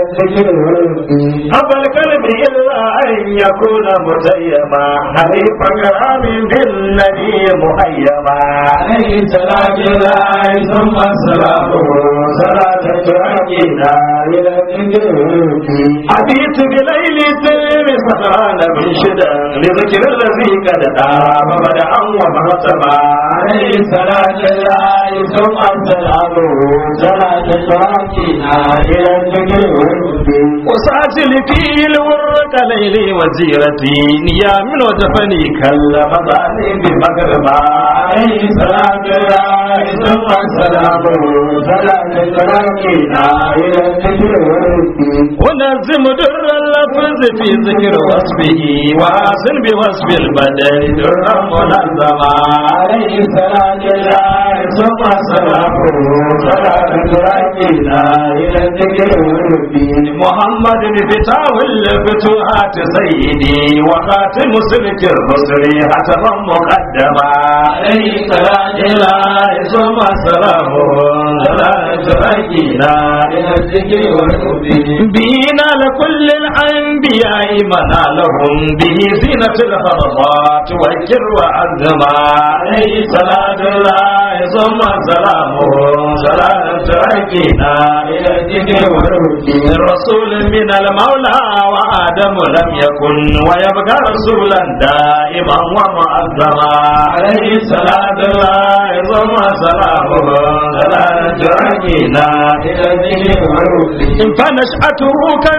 الذكر والذكر أبى القلب إلا أن يكون متيما حريف كرام بالنبي مهيما عليه صلاة الله ثم السلام صلاة تؤدينا إلى الذكر والذكر حديث بليل سير سهران من شدة لذكر الذي قد دام بدعا ومهتما عليه صلاة الله ثم السلام صلاة تؤدينا إلى الذكر والذكر وساجل في الورق ليلي وزيرتي نيام ودفني كالمضاني بمغربا عليه صلاة الله ثم السلام صلاة تؤدينا إلى الذكر والذكر ونزم در اللفظ في ذكر وصفه وحسن بوصف البدن درا منظما عليه صلاة الله ثم السلام صلاة تؤدينا إلى الذكر والذكر محمد فتاه الفتوحات سيدي وخاتم سلك الرسل حتما مقدما عليه صلاة الله ثم السلام صلاة تؤدينا إلى الذكر والذكر بينا لكل الأنبياء منالهم به زينة الهرمات والكر وعزما عليه صلاة الله ثم السلام صلاة تؤدينا إلى الذكر والذكر رسول من المولى وآدم لم يكن ويبقى رسولا دائما ومعظما عليه صلاة الله ثم سلامه صلاة تؤدينا إلى الذكر والذكر فنشأته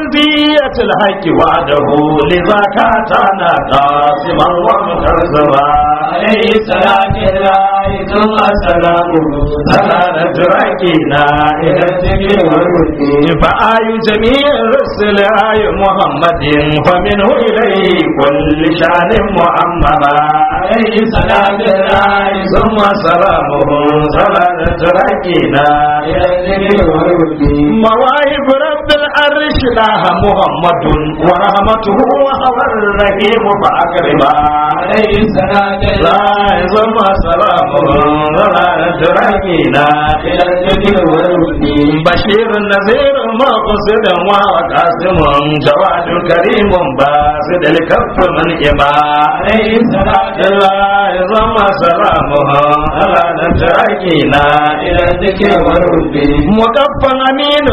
كنزية الحق وعده لذا كاتانا قاسما ومكرزما عليه صلاة الله ثم سلامه صلاة تؤدينا إلى الذكر والذكر فآي جميع الرسل آي محمد فمنه إليه كل شان معمما عليه صلاة الله ثم سلامه صلاة تؤدينا إلى الذكر والذكر مواهب رب العرش لها محمد ورحمته وهو الرحيم فأكرما عليه صلاة لا الله ثم سلامه صلاة تؤدينا إلى الذكر والذكر بشير نذير مقصد وقاسم جواد كريم باسد الكف من إما عليه صلاة لا ثم سلامه على نتركنا إلى الذكر والذكر مكفا أمين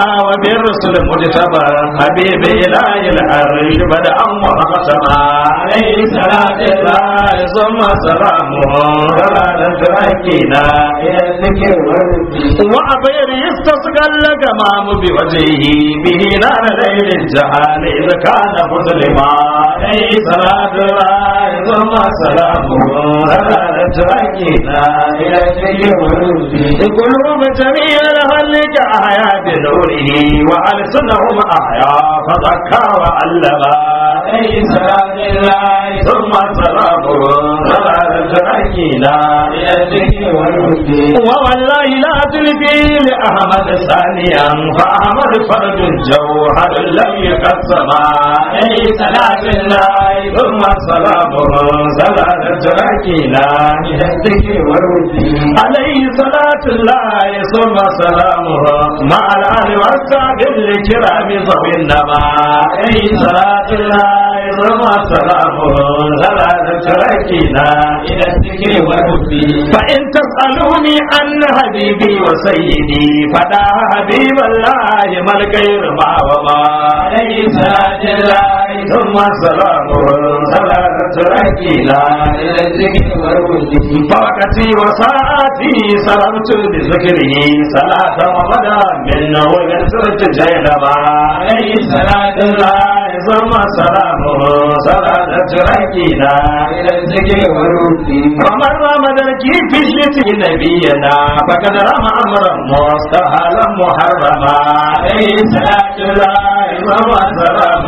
وبالرسل مجتبى حبيب إله العرش بدأ وختما عليه صلاة الله ثم سلامه على نتركنا إلى الذكر والذكر وعبير يستسقى الجمام بوجهه به نار ليل الجهال إذ كان مسلما عليه صلاة الله ثم سلامه على نتركنا إلى الذكر والذكر قلوب جميع الخلق أحيا بنوره وألسنهم أحيا فزكى وعلما عليه صلاة الله ثم سلامه على نتركنا إلى الذكر والذكر ووالله لا تلقي لأحمد ثانيا فأحمد فرد جوهر لم يقسما عليه صلاة الله ثم سلامه صلاة تركنا إلى الذكر والذكر عليه صلاة الله ثم سلامه مع الآل والصحب الكرام ذوي النما عليه صلاة الله ثم سلامه صلاة تركنا إلى الذكر والذكر فإن تسألوني عن حبيبي وسيدي فدا حبيب الله ما الغير ما وما عليه صلاة الله ثم سلامه صلاة تركنا إلى الذكر والذكر فوقتي وساعتي سلمت بذكره صلاة ومدى منه ويسرت جيلما عليه صلاة الله ثم سلامه صلاة تركنا إلى الذكر والذكر ومن رمى ذلك في شتي نبينا فقد رمى امرا مستحيلا محرما عليه صلاه الله وسلام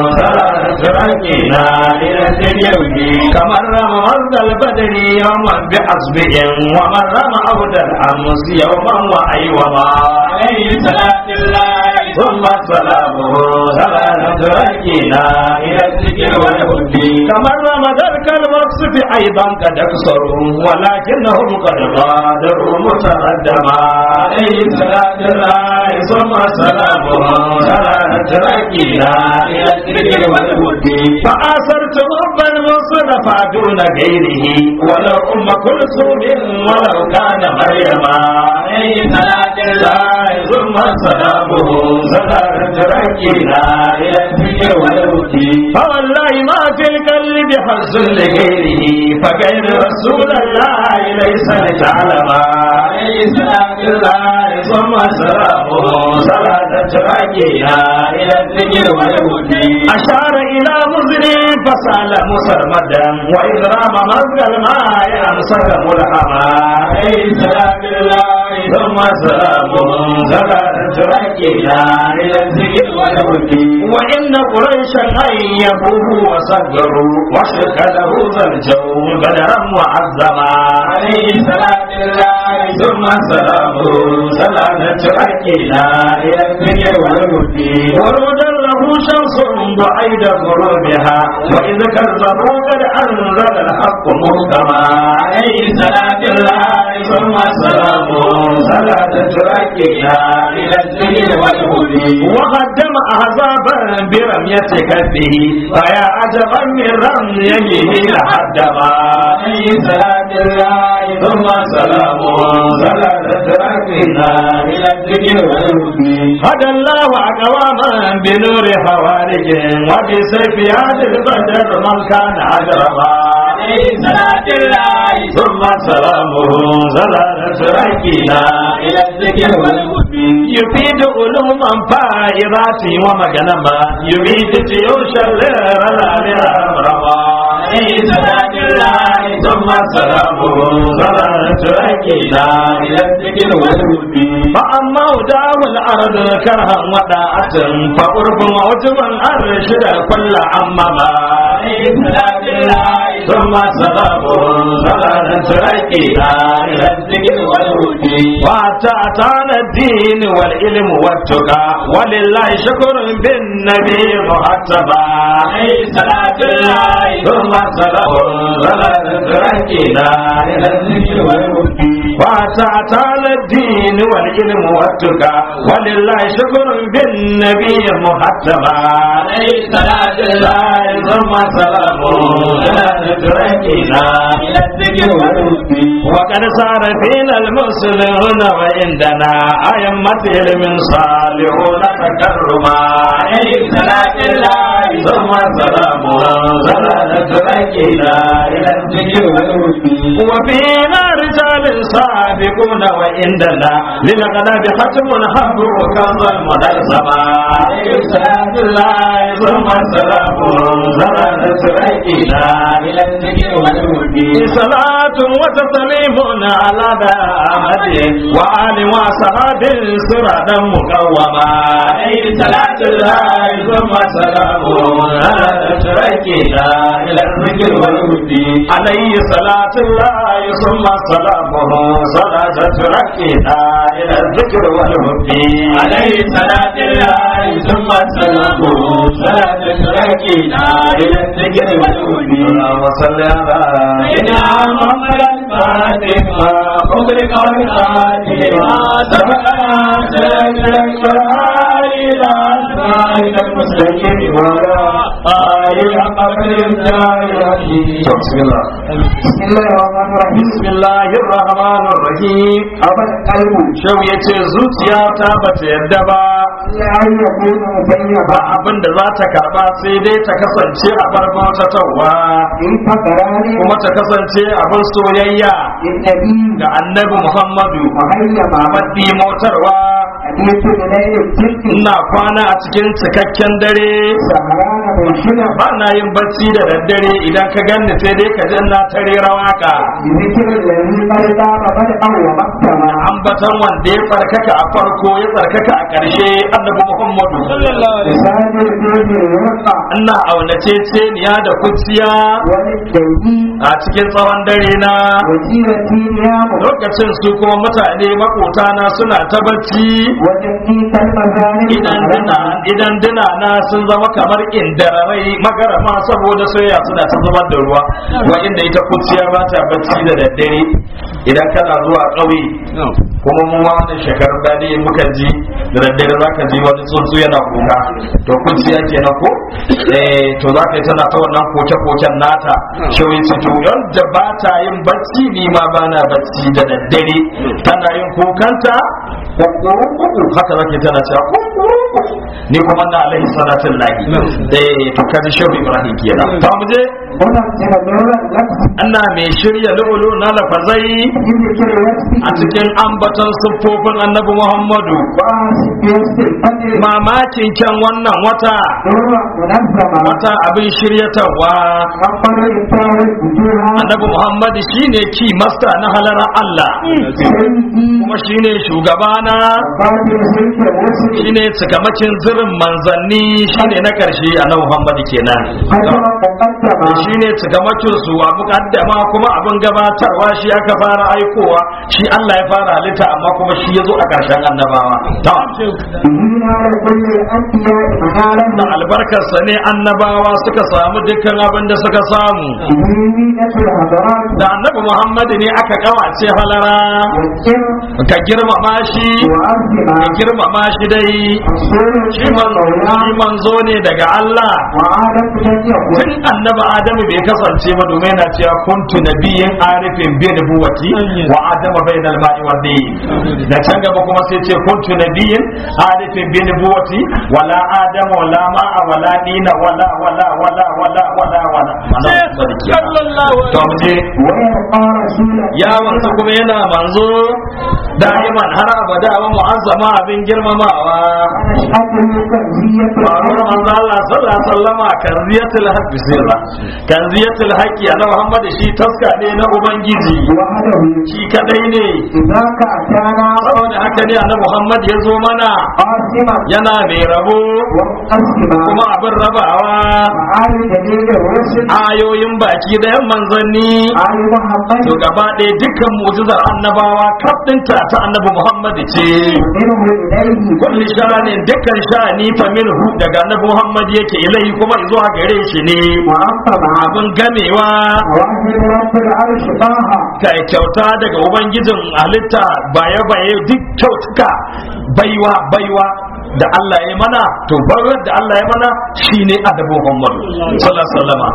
صلاه ربنا الى اليوم كمن رمى ورد البدر يوما بحسبه ومن رمى عود الامس يوما وايوما عليه صلاه الله ثم سلامه صلاه ربنا الى الذكر والحب كمن رمى ذلك الوصف ايضا قد اكثروا ولكنهم قد غادروا متقدما عليه صلاه الله ثم سلامه صلاه تركينا إلى الذكر والهدى فآثرت حب المصطفى دون غيره ولو أم كلثوم ولو كان مريم عليه صلاة الله ثم سلامه صلاة تركينا إلى الذكر والهدى فوالله ما في القلب حظ لغيره فغير رسول الله ليس لتعلم عليه صلاة الله ثم سلامه صلاة تركينا إلى الذكر والهدى أشار إلى مزري فسال مسرمدا وإذ رام مزق الماء أمسك ملحما عليه صلاة الله ثم سلامه صلاة تركينا إلى الذكر والهدى وإن قريشا أيبوه وصدروا وشك له ذا الجو بدرا معظما عليه صلاة الله ثم سلامه صلاة تركينا إلى الذكر والهدى وردا له شمس بعيد غروبها وإذ كذبوا قد أنزل الحق محكما عليه صلاة الله ثم سلامه صلاة تركينا إلى الذكر والهدى وقدم أحزابا برمية كفه فيا عجبا من رميه لحدما عليه صلاة الله ثم سلامه صلاة تركينا إلى الذكر والهدى هدى الله أقواما بنور خوارج وبسيف هذا البدر من كان أجرما عليه صلاة الله ثم سلامه صلاة تركينا إلى الذكر والهدى يفيد علوما فائرات ومغنما يفيد جيوش الليل الأمرما عليه صلاة الله ثم سلامه صلاة تركينا إلى الذكر والهدى فأما وداه الأرض كرها وداعة فقرب موجبا أرشد كل عمما عليه صلاة الله ثم سلامه صلاة تركينا إلى الذكر والهدى وأتانا الدين والعلم والتقى ولله شكر بالنبي محتبا عليه صلاة الله ثم سلام صلاة تركينا إلى الذكر والهدى وأتانا الدين والعلم والتقى ولله شكر بالنبي محتبا عليه صلاة الله ثم سلام صلاة تركينا إلى الذكر والهدى وقد صار فينا المسلمون وعندنا أئمة علم صالحون تكرما عليه صلاة الله ثم سلام صلاة تركينا إلى الذكر والهدى وفينا رجال سابقون وعندنا للغنى ختم الحب وكظ المنظمة عليه صلاة الله ثم سلام صلاة تركينا إلى الذكر والهدى صلاة وتسليم على أحد وآل وصحاب سرعا مقوما عليه صلاة الله ثم سلام على تركنا إلى الذكر والهدي عليه صلاة الله ثم سلامه صلاة تركنا إلى الذكر والهدي عليه صلاة الله ثم سلامه صلاة تركينا إلى الذكر والهدى اللهم صل على سيدنا محمد الفاتح ما أغلق والخاتم ما سبقنا سلك إلى صراط المستقيم ولا آل حق الإمداد بسم الله بسم الله الرحمن الرحيم بسم الله الرحمن الرحيم أبا القلب shau ya ce zuciya ta bata yadda ba لا يكون مبينا ba abin da za ta karba sai dai ta kasance a barban tattawa إن فقراني kuma ta kasance abin soyayya النبي ga annabi muhammadu مهيما maɗi motarwa أديت إليه الجد ina kwana a cikin cikakken dare سهران منشنا ba na yin bacci da daddare idan ka ganni sai dai ka ji na ta rera waka بذكر الذي قد دام بدءا ومكتما ambatan wanda ya tsarkaka a farko ya tsarkaka a ƙarshe annabi muhammadu لسان الجود يرقى ina aunace ceniya da kuciya وللدوي a cikin tsawon dare na وسيرتي نيام lokacin su kuma mutane makotana suna ta bacci وجدي كالمزارع idan dina idan dina na sun zama kamar indararai magarama saboda soyayya suna ta zubar da ruwa wa inda ita kuciya ba ta bacci da daddare idan kana zuwa ƙauye kuma mu ma wannan shekarun da ne muka ji da daddare za ka ji wani tsuntsu yana kuka to kun ci yake na ko eh to za ka yi tana ta wannan koke-koken nata shawai ce to yadda ba ta yin bacci ni ma ba na bacci da daddare tana yin kukanta kuku haka zake tana cewa kuku ni kuma na alaihi salatin lahi eh to kaji shehu ibrahim kenan ta mu je wannan yana da yawan lafi ana mai shirya lu'ulu na lafazai yin da kira wasu a cikin ambaton siffofin annabi muhammadu ba su biyan su fane mamakin kyan wannan wata yawa munazzama wata abin shiryatarwa kamfano da tawar bujuha annabi muhammadu shine ki masta na halara allah sayyidi kuma shine shugabana fatin sulke wasu shine cikamakin zirin manzanni shine na karshe annabi muhammadu kenan hajjama mukaddama shine cikamakin su a mukaddama kuma abin gabatarwa shi aka fara aikowa shi Allah ya fara halitta amma kuma shi ya zo a ƙarshen annabawa ta dina da kulle anbiya manalan da albarkarsa ne annabawa suka samu dukkan abin da suka samu dini na tulhadarat da annabi muhammadu ne aka kawace halara yakin ka girmama shi wa arzima ka girmama shi dai rasulun shi man- maula shi manzo ne daga Allah wa adam dan yakun tun annabi adamu bai kasance ba domin yana cewa kuntu nabiyyin arifin bi nubuwati wa adama bainal ma'i wa da can gaba kuma sai ce kuntu nabiyyin arifin bi nubuwati wala adama wala ma'a wala dina wala wala wala wala wala wala mana sarki to mu je wa yabqa rasulan ya wanzu kuma yana manzo da'iman har abada wa mu'azzama abin girmamawa ashhadu kanziyatul faruwar manzo Allah sallallahu alaihi wasallama kanziyatul haqqi sirra kanziyatul haqqi ana Muhammad shi taska ne na ubangiji wahdahu shi kadai ne idaka atana saboda haka ne annabi Muhammad ya zo mana qasima yana mai rabo wa muqassima kuma abin rabawa ma'ari da ne da rusul ayoyin baki da yan manzanni ali muhammad to gaba ɗaya dukkan mu'jizar annabawa kaf ɗinta ta annabi Muhammad ce minhu ilayhi kulli sha'anin dukkan sha'ani fa minhu daga annabi Muhammad yake ilai kuma zuwa gare shi ne wa aqama abin gamewa wahid rabbul arsh taha ka kyauta daga ubangijin halitta baye baye duk kyautuka baiwa baiwa da Allah ya mana to baiwar da Allah ya mana shine adabu Muhammad sallallahu alaihi wasallama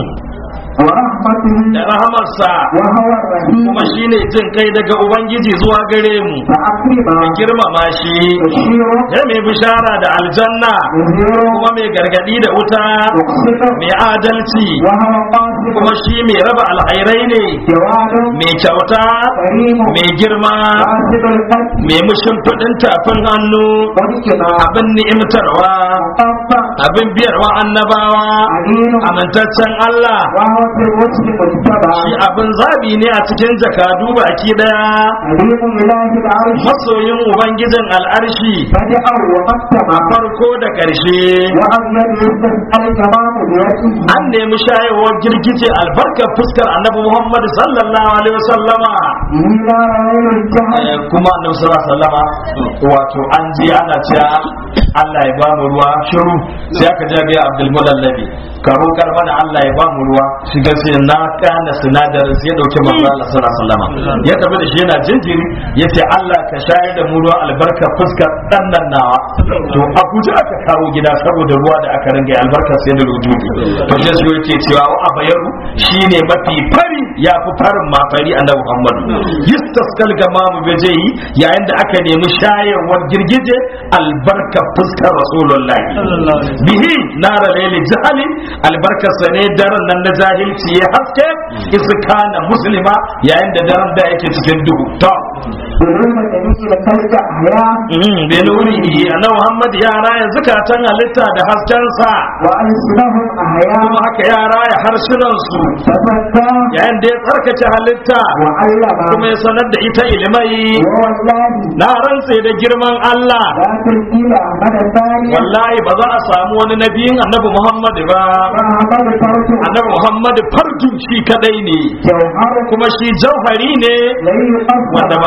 wa rahmatuhu da rahamarsa wa huwa rahim kuma shine jin kai daga ubangiji zuwa gare mu fa akrima ka girmama shi bashiru ya mai bishara da aljanna yuziru kuma mai gargadi da wuta yuqsitu mai adalci wa huwa qasim kuma shi mai raba alhairai ne jawadu mai kyauta karimu mai girma qasidul qalb mai mushin fudin tafin hannu wadkina abin ni'imtarwa tabba abin biyarwa annabawa alinu amintaccen Allah wa huwa fil wajhi mujtaba shi abin zabi ne a cikin jakadu baki daya alimu ilahi al-arsh masoyin ubangijin al'arshi bada'a wa qattama a farko da ƙarshe wa abyad yastas'al tamamu bi wajhihi an nemi shayarwar girgije albarkar fuskar annabi Muhammad sallallahu alaihi wasallama ila rayul jahl Eh, kuma annabi sallallahu alaihi wasallama wato an ji ana cewa Allah ya bamu ruwa shiru sai aka je ga Abdul Mudallabi ka roƙar mana Allah ya bamu ruwa shi ga sai na kana sinadarin sai ya dauki manzo Allah sallallahu alaihi wasallama ya tafi da shi yana jinjiri yace Allah ka shayar da mu ruwa albarka fuskar dan nan nawa to Abuja aka kawo gida saboda ruwa da aka ringa albarka sai da rujudu to sai su yake cewa wa abayaru shine mafi fari ya fi farin ma fari annabi Muhammad yistaskal gamamu bejeyi yayin da aka nemi shayarwar girgije albarka fuskar rasulullahi bihi nara laili jahali albarkar sa ne daren nan na jahilci ya haske iska na muslima yayin da daren da yake cikin duhu to Birnin da nake da kalga haya bi nurihi annabi Muhammad ya raya zakatan halitta da hasken sa wa alsinahum ahya kuma haka ya raya harsunan su tafakka yayin da ya tsarkake halitta wa allama kuma ya sanar da ita ilimai wa wallahi na rantse da girman Allah la tulqila mada thaniya wallahi ba za a samu wani nabiyin annabi Muhammad ba wa amadu farju annabi Muhammad fardun shi kadai ne jawhar kuma shi jauhari ne lai wanda ba a rarraba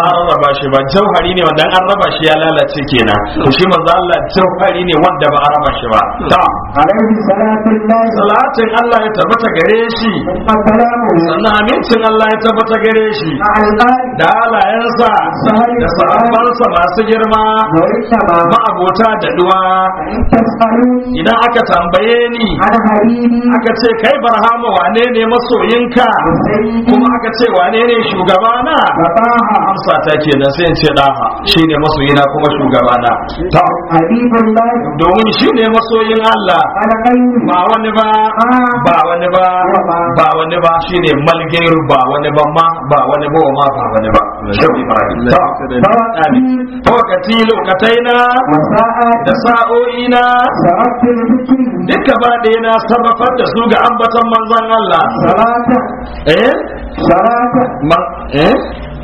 rarraba shi ba jauhari ne wanda an raba shi ya lalace kenan to shi manzo Allah jauhari ne wanda ba a raba shi ba ta عليه صلاة الله salatin Allah ya tabbata gare shi ثم سلامه sannan amincin Allah ya tabbata gare shi مع الآل da halayensa da sahabbansa masu girma وإنما ma'abota da duwa فإن تسألوني idan aka tambaye ni عن حبيبي aka ce kai barhama wane ne masoyinka وسيدي kuma aka ce wane ne shugabana فطاها amsa ta kenan sai in ce daha shine masoyina kuma shugabana ta حبيب الله domin shine masoyin Allah على غيره ba wani ba ba wani ba ba wani ba shine malgairu ba wani ba ma ba wani ba ma ba wani ba shehu ibrahim ta amin wakati lokataina وساءت da sa'o'ina سرقت الذكر duka ba ɗaya na sarrafar da su ga ambaton manzon Allah صلاة eh صلاة Ma- eh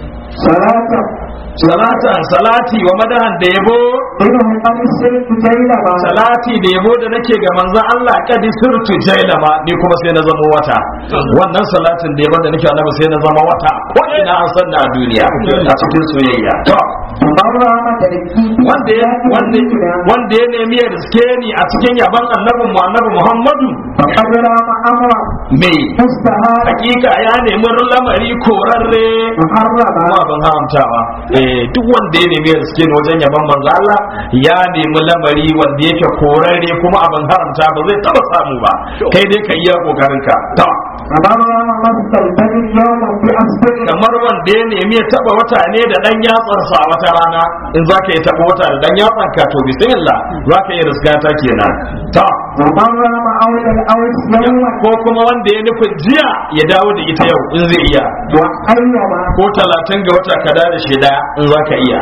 صلاة salatan salati wa madahan da yabo إنه قد سرت جيلما salati da yabo da nake ga manzon Allah kadi sirtu jailama ni kuma sai na zama wata wannan salatin da yabo da nake annabi sai na zama wata ko ina an san na a duniya a cikin soyayya to مرة مدركي wanda ya wanda wanda ya nemi ya riske ni a cikin yaban annabin mu annabi Muhammadu فقد رام أمرا me مستهارا hakika ya nemi lamari korarre محرما kuma ban haramtawa eh duk wanda ya nemi ya riske ni wajen yaban manzo Allah ya nemi lamari wanda yake korarre kuma abin haramta ba zai taba samu ba kai dai ka iya kokarin ka to فمن رام مستلبد يوما بأصبر kamar wanda ya nemi ya taba wata ne da dan yatsarsa a wata rana in zaka yi taba wata da dan yatsan ka to bismillah zaka yi riska ta kenan to ومن رام أولى الأوس يوما ko kuma wanda ya nufin jiya ya dawo da ita yau in zai iya وأيما ko talatin ga wata ka da shi daya in zaka iya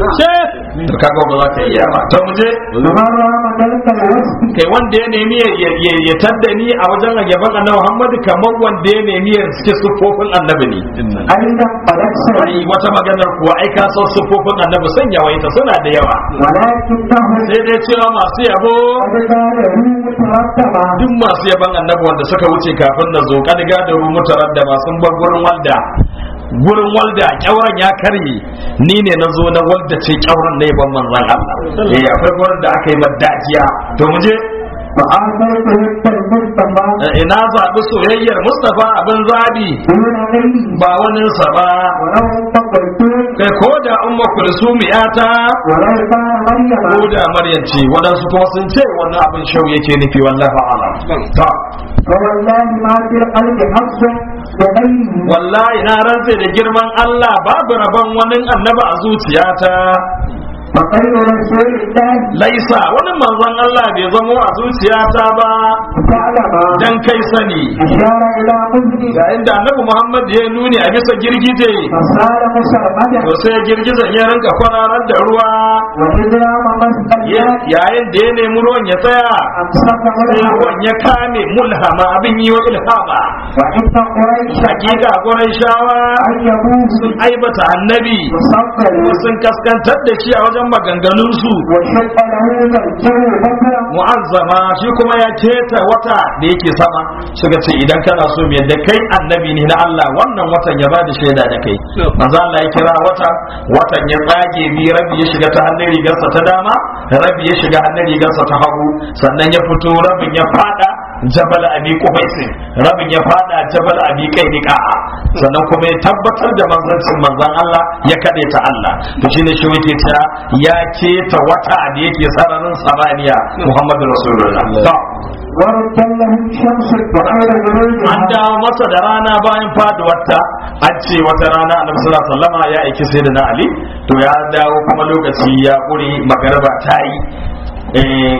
to kaga ba za ka iya ba to mu je ومن رام ذلك الوصف kai wanda ya nemi ya- ya ya- ya tadda ni a wajen yaban annabi Muhammad kamar wanda ya nemi ya suke sufofin annabi ne أيضا قد أكثر ai wata maganar kuwa ai ka san sufofin annabi sun yawaita suna da yawa ولكنه sai dai cewa masu yabo قد قاله مترتبا duk masu yaban annabi wanda suka wuce kafin na zo kad gadaru mutaradda masu bar gurin walda gurin walda kyauran ya karye ni ne na zo na walda ce kyauran na yaban manzon Allah eh akwai gurin da aka yi madajiya to mu je فآثرت وفق المصطفى ina zaɓi soyayyar Mustapha abin zaɓi دون غيره ba waninsa ba ولو فقلت kai ko da umma kulsum yata ولو كان مريم ko da maryam ce waɗansu kuma sun ce wannan abin shau yake nufi wallahi a'lam ta فوالله ما في القلب حظ بغيره wallahi na rantse da girman Allah babu rabon wani annaba a zuciyata فخير رسول الله laisa wani manzon Allah bai zamo a zuciyata ba تعلم dan kai sani أشار إلى مذنب yayin da annabi Muhammad ya nuni a bisa girgije فصار مسرمدا to sai girgizan ya rinka kwararar da ruwa وإجرام مسأل Ya- yayin da ya nemi ruwan ya tsaya أمسك sai ملحما ruwan ya kame mulhama abin yi wa ilhama وإن قريش hakika gurin shawa أن يبوس sun aibata annabi وصفر kuma sun kaskantar da shi a wajen maganganunsu وشق له الجو بكرا mu'azzama shi kuma ya keta wata da yake sama suka ce idan kana so mu yadda kai annabi ne na Allah wannan watan ya bada shaida da kai manzo Allah ya kira wata watan ya tsage bi rabi ya shiga ta hannun rigarsa ta dama rabi ya shiga hannun rigarsa ta hagu sannan ya fito rabin ya fada jabal abi qubaisin rabin ya fada jabal abi qaidiqa sannan kuma ya tabbatar da manzancin manzon Allah ya kade ta Allah to shine shi yake cewa ya keta wata da yake sararin samaniya Muhammadu Rasulullah to ورد له الشمس وغير an غروبها dawo masa da rana bayan faduwarta an ce wata rana annabi sallallahu alaihi wasallama ya aiki sayyidina Ali to ya dawo kuma lokaci ya kure magarba ta yi eh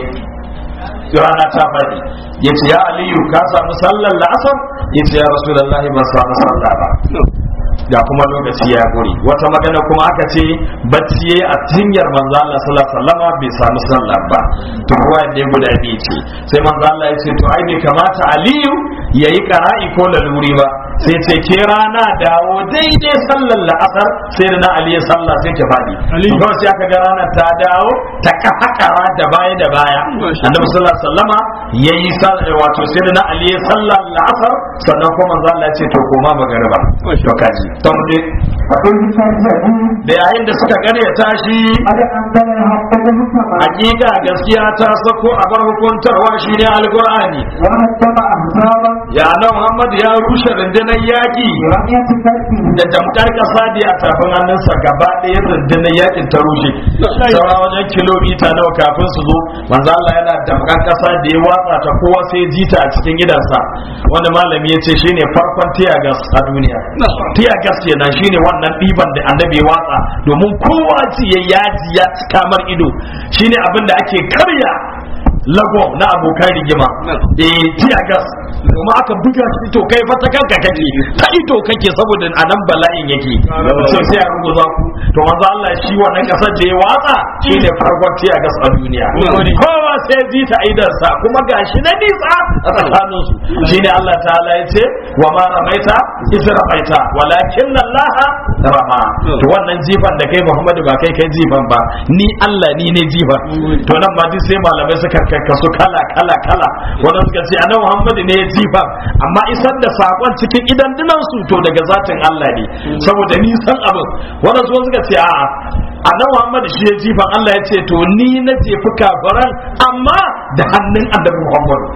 rana ta faɗi ya ce ya aliyu ka samu sallar la'asar ya ce ya rasulullahi ban samu sallah ba ga kuma lokaci ya guri wata magana kuma aka ce bacci yayi a jinyar manzo Allah sallallahu alaihi wasallam bai samu sallah ba to ruwa ne guda biyu ce sai manzo Allah ya ce to ai bai kamata Aliyu yayi qara'i ko laluri ba sai ce ke rana dawo daidai sallar la'asar sai da na ali ya salla sai ta faɗi kawai sai aka ga rana ta dawo ta kafakara da baya da baya annabi sallallahu alaihi wasallama yayi sallar wato sai da na ali ya salla la'asar sannan kuma manzo Allah ya ce to koma magariba to kaji to mu je فقل كذبوا da yayin da suka karyata shi قد أنزل الحق محكما hakika gaskiya ta sako a bar hukuntarwa shi ne alkur'ani وهدم أحزابا ya nan muhammad ya rushe rundunar yaki برمية كلبه da damkar kasa da a tafin hannunsa gaba ɗaya rundunar yakin ta rushe saura wajen kilomita nawa kafin su zo manzo Allah yana damkar kasa da ya watsa ta kowa sai jita a cikin gidansa wanda malami ya ce shine farkon tiyagas a duniya tiyagas kenan shine wannan ɗiban da annabi ya watsa domin kowa ji ya yaji ya kamar ido shine abin da ake karya lago na abokan rigima eh tiya gas kuma aka buga shi to kai fa ta kanka kake ta ito kake saboda a nan bala'in yake so sai a rubuta ku to manzo Allah shi wannan kasar da ya watsa shine farkon tiya gas a duniya kowa sai ji ta aidan sa kuma gashi na nisa a tsakanin su shine Allah ta'ala ya ce wa ma ramaita iz ramaita walakin Allah rama to wannan jifan da kai Muhammadu ba kai kai jifan ba ni Allah ni ne jifan to nan ma duk sai malamai suka karkasu kala kala kala wanda suka ce annabi Muhammadu ne ya jifan amma isar da sakon cikin idan dinan su to daga zatin Allah ne saboda ni san abin wanda su suka ce a'a annabi Muhammadu shi ya jifan Allah ya ce to ni na jefi kafaran amma da hannun annabi Muhammadu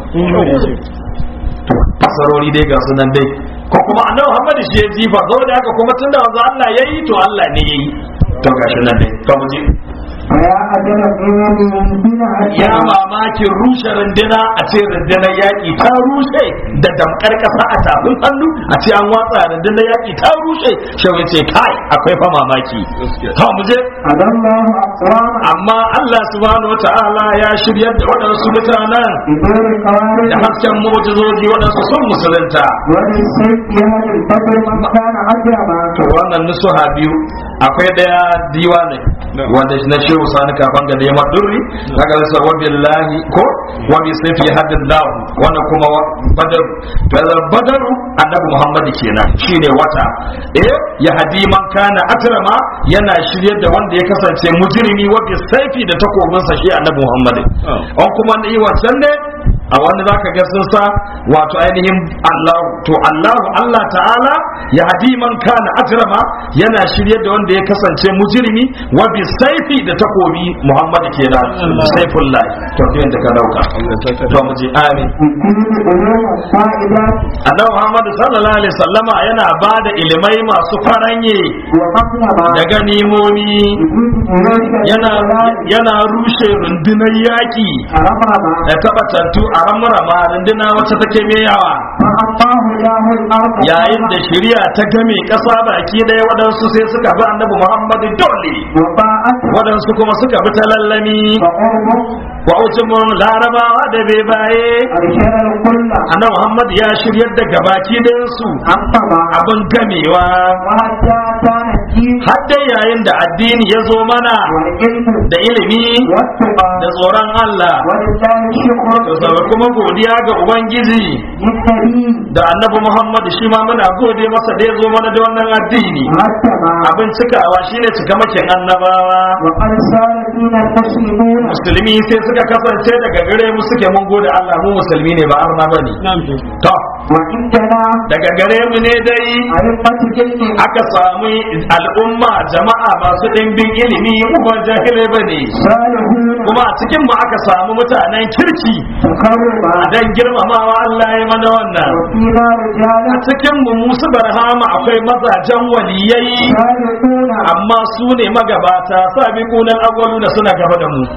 to fasarori dai ga sunan dai ko kuma annabi Muhammad shi ya jifa saboda haka kuma tunda wanzu Allah yayi to Allah ne yayi to gashi nan dai to mu je فيا أجل الإيمان من ya mamakin rushe runduna a ce rundunar yaƙi ta rushe da damkar ƙasa a tafin hannu a ce an watsa rundunar yaƙi ta rushe shawai ce kai akwai fa mamaki to mu je هدى الله أقواما amma Allah subhanahu wataala ya shiryar da waɗansu mutanen بدون da قوارب hasken mu'jizoji waɗansu sun musulunta وللسيف يهدي البدر من كان أجرما to wannan nusuha biyu akwai daya diwa ne wanda na shehu sani kafan ga neman durri daga rasa wa billahi ko wa bi sayfi hadillahu wannan kuma wa- badar to yanzu badaru annabi muhammad kenan shine wata eh ya hadi man kana atrama yana shiryar da wanda ya kasance mujrimi wa bi sayfi da takobinsa shi annabi muhammad an kuma ne wancan ne a wanda zaka ga sun sa wato ainihin Allah to Allah Allah ta'ala ya hadi man kana ajrama yana shirye da wanda ya kasance mujrimi wa bi saifi da takobi Muhammad kenan saifullah to kin da ka dauka to mu ji amin يكون علوم الفائدات Annabi Muhammad sallallahu alaihi wasallama yana bada ilimai masu faranye ومطلبا da ganimomi يجوز إليك yana yana rushe rundunar yaki رمضا da tabbatattu a ramrama runduna wacce take mai yawa فأعطاه الله الأرض yayin da shari'a ta game ƙasa baki ɗaya waɗansu sai suka bi annabi muhammadu dole وطاعته waɗansu kuma suka bi ta lallami وقربه wa ujumun larabawa da bai baye أرشد الكل annabi muhammadu ya shiryar da gabaki ɗayansu أنطبا abin gamewa وحتى كان الدين har dai yayin da addini ya zo mana والعلم da ilimi والتقى da tsoron Allah ولله الشكر to saboda kuma godiya ga ubangiji للنبي da annabi muhammadu shi ma muna gode masa da ya zo mana da wannan addini مرتبا abin cikawa shine cikamakin annabawa وقد سار فينا المسلمون musulmi sai suka kasance daga gare mu suke mun gode Allah mu musulmi ne ba arna bane to وعندنا daga gare mu ne dai أئمة جلد aka samu al'umma jama'a masu ɗimbin ilimi mu ba jahilai bane صالحون kuma a cikin mu aka samu mutanen kirki مكرما dan girmamawa Allah ya mana wannan وفينا a رجالا cikin mu musu barhama akwai mazajen waliyai صالحون amma su ne magabata sabiqunal awwaluna suna gaba da mu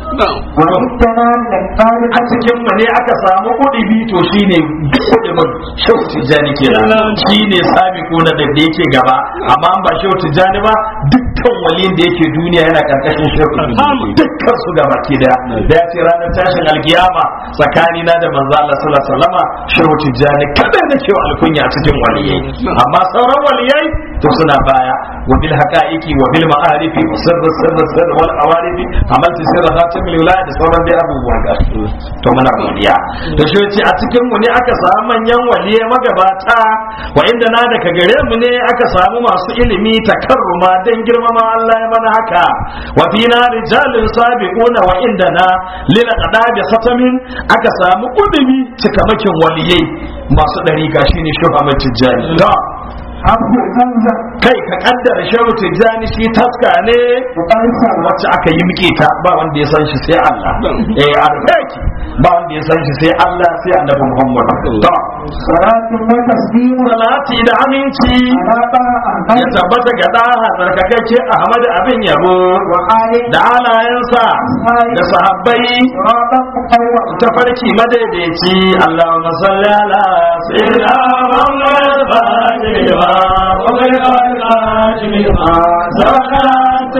وعندنا للطالب a cikin mu ne aka samu kudibi to shine kudimin shehu tijjani kenan shine sabiqu na da yake gaba amma an ba shehu tijjani ba dukkan waliyin da yake duniya yana karkashin shehu dukkan su gaba ke da da ya ce ranar tashin alkiyama tsakani na da manzo Allah sallallahu alaihi wasallama shehu tijjani kada da cewa alkunya a cikin waliyai amma sauran waliyai to suna baya wa bil haqa'iqi wa bil ma'arifi wa sirr sirr sirr wal awarifi amalti sirr khatim lil da sauran dai abubuwan da to muna godiya to shi yace a cikin mu ne aka samu manyan waliye magabata wa inda na daga gare mu ne aka samu masu ilimi takarruma dan girmama Allah ya mana haka wa fina rijalun sabiquna wa inda na lil qadabi khatamin aka samu kudumi cikamakin waliyai masu dariƙa shine shugaban tijjani to abu zanzan kai ka kaddara shehu tijjani shi taska ne ƙarsa wacce aka yi muke ta ba wanda ya san shi sai Allah eh arfaki ba wanda ya san shi sai Allah sai annabi Muhammad to salatin wa taslimu salati da aminci ala ba an ya tabbata ga daha tsarkakakke Ahmad abin yabo wa ali da halayensa da sahabbai siratan muqawwa tafarki madaidaici Allahumma salli ala sayyidina Muhammad fatih wa qul qadim ma zakat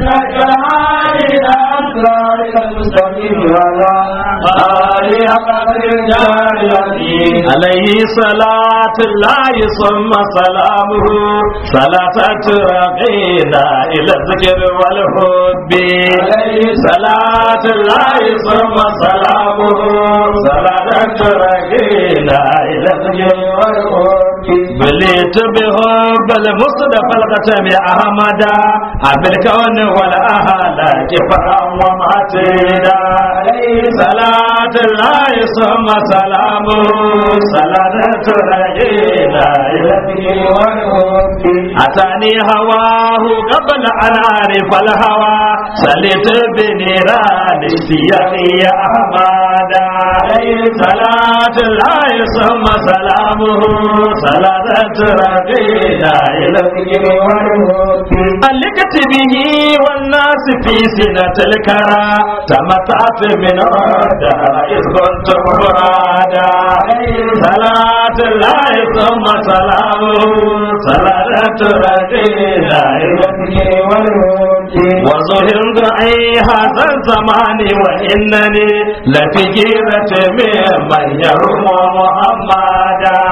عليه صلاة الله ثم سلامه صلاة ترقينا إلى الذكر والحب عليه صلاة الله ثم سلامه صلاة ترقينا إلى الذكر والحب بليت بحب المصطفى الختم أحمدا بالكون والأهلاك فرا ومعتدا عليه صلاة الله ثم سلامه صلاة ترجينا إلى الذكر والحب أتاني هواه قبل أن أعرف الهوى سلت بنيران اشتياقي يا أحمدا عليه صلاة الله ثم سلامه صلاة ترجينا إلى الذكر والحب علقت به والناس في سنة الكرى تمتعت من عودها إذ كنت مرادا صلاة الله ثم سلامه صلاة رجينا إلى الذكر والهدى وظهرت أي هذا الزمان وإنني لفي جيرة ممن يرم محمدا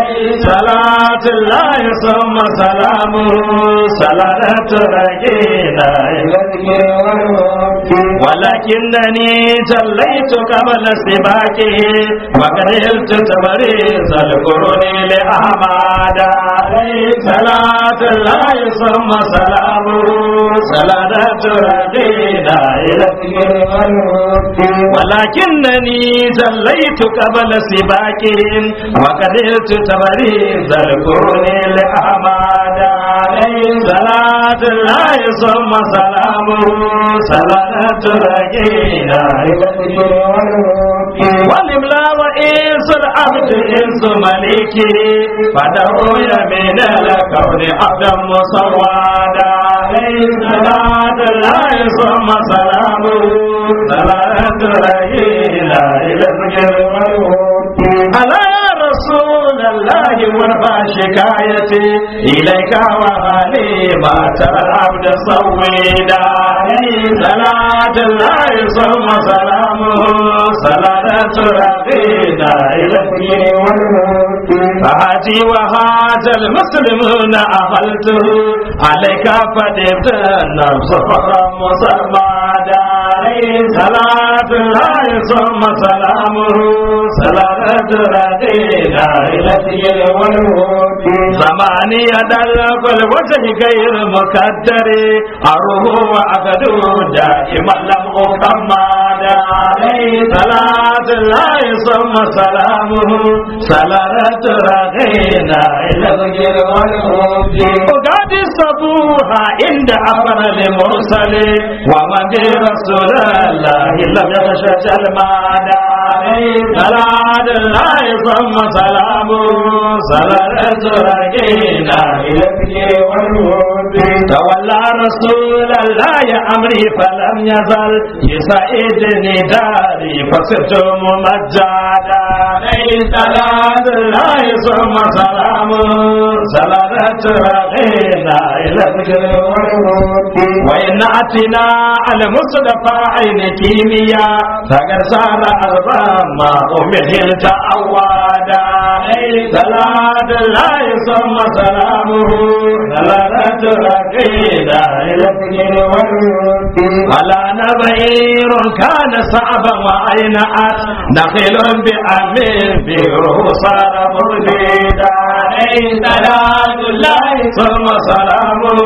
صلاة الله ثم سلامه صلاة رجينا إلى الذكر والهدى ولكنني جليت قبل سباكه وقرلت تبريز القرون لأحمد عليه صلاة الله ثم سلامه صلاة رجينا إلى الذكر والهدى ولكنني جليت قبل سباكهم وقدرت تبريز القرون لأحمد عليه صلاة الله ثم سلامه صلاة رجينا إلى الذكر والهدى والإملا وإنس العبد إنس مليكه فدعو يمين الكون عبدا مصوادا عليه صلاة الله ثم سلامه صلاة رجينا إلى الذكر والهدى على رسول الله وارفع شكايتي إليك وهلي ما ترى العبد صويدا عليه صلاة الله ثم سلامه صلاة ربنا إلى الدين والهدى فهاتي وهذا المسلمون أهلته عليك فدبت النفس فرا مسمادا عليه صلاة الله ثم سلامه صلاة ربنا إلى الدين والهدى زماني يدلق الوجه غير مكدر أروه وأغدو دائما لم أكمل عليه صلاة الله ثم سلامه صلاة رغينا إلى الذكر والهدى وقد صبوها عند أفر المرسل ومن برسول الله لم يخشى جلمان عليه صلاة الله ثم سلامه صلاة رغينا إلى الذكر والهدى تولى رسول الله أمري فلم يزل يسعدني داري فصرت ممجدا عليه صلاة الله ثم سلامه صلاة رغينا إلى الذكر والهدى وإن أتنا على مصطفى عين كيمياء فقد صار أرضا ما أمهلت أوادا عليه صلاة الله ثم سلامه صلاة رقينا إلى الذكر والود ولا نبعير كان صعبا وأين أت نخيل بأمين به صار مربيدا عليه صلاة الله ثم سلامه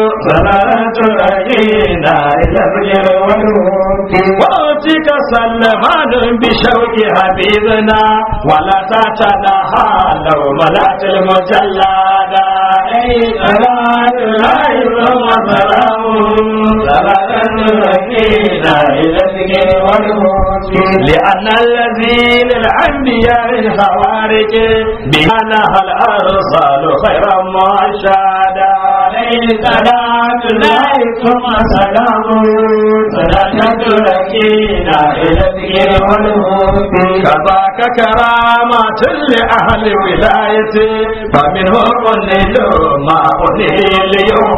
صلاة رقينا إلى الذكر والود وأوتك سلمان بشوق حبيبنا ولا تتناهى لو ملأت المجلد عليه صلاة الله ثم سلامه صلاة رقينا إلى الذكر والهود لأن الذي للأنبياء الخوارج بأنها الأرسال خيرا مرشدا عليه صلاة الله ثم سلامه صلاة رقينا إلى الذكر والهود كذاك كرامات لأهل ولايتي فمنهم النيل ما أنيل يوم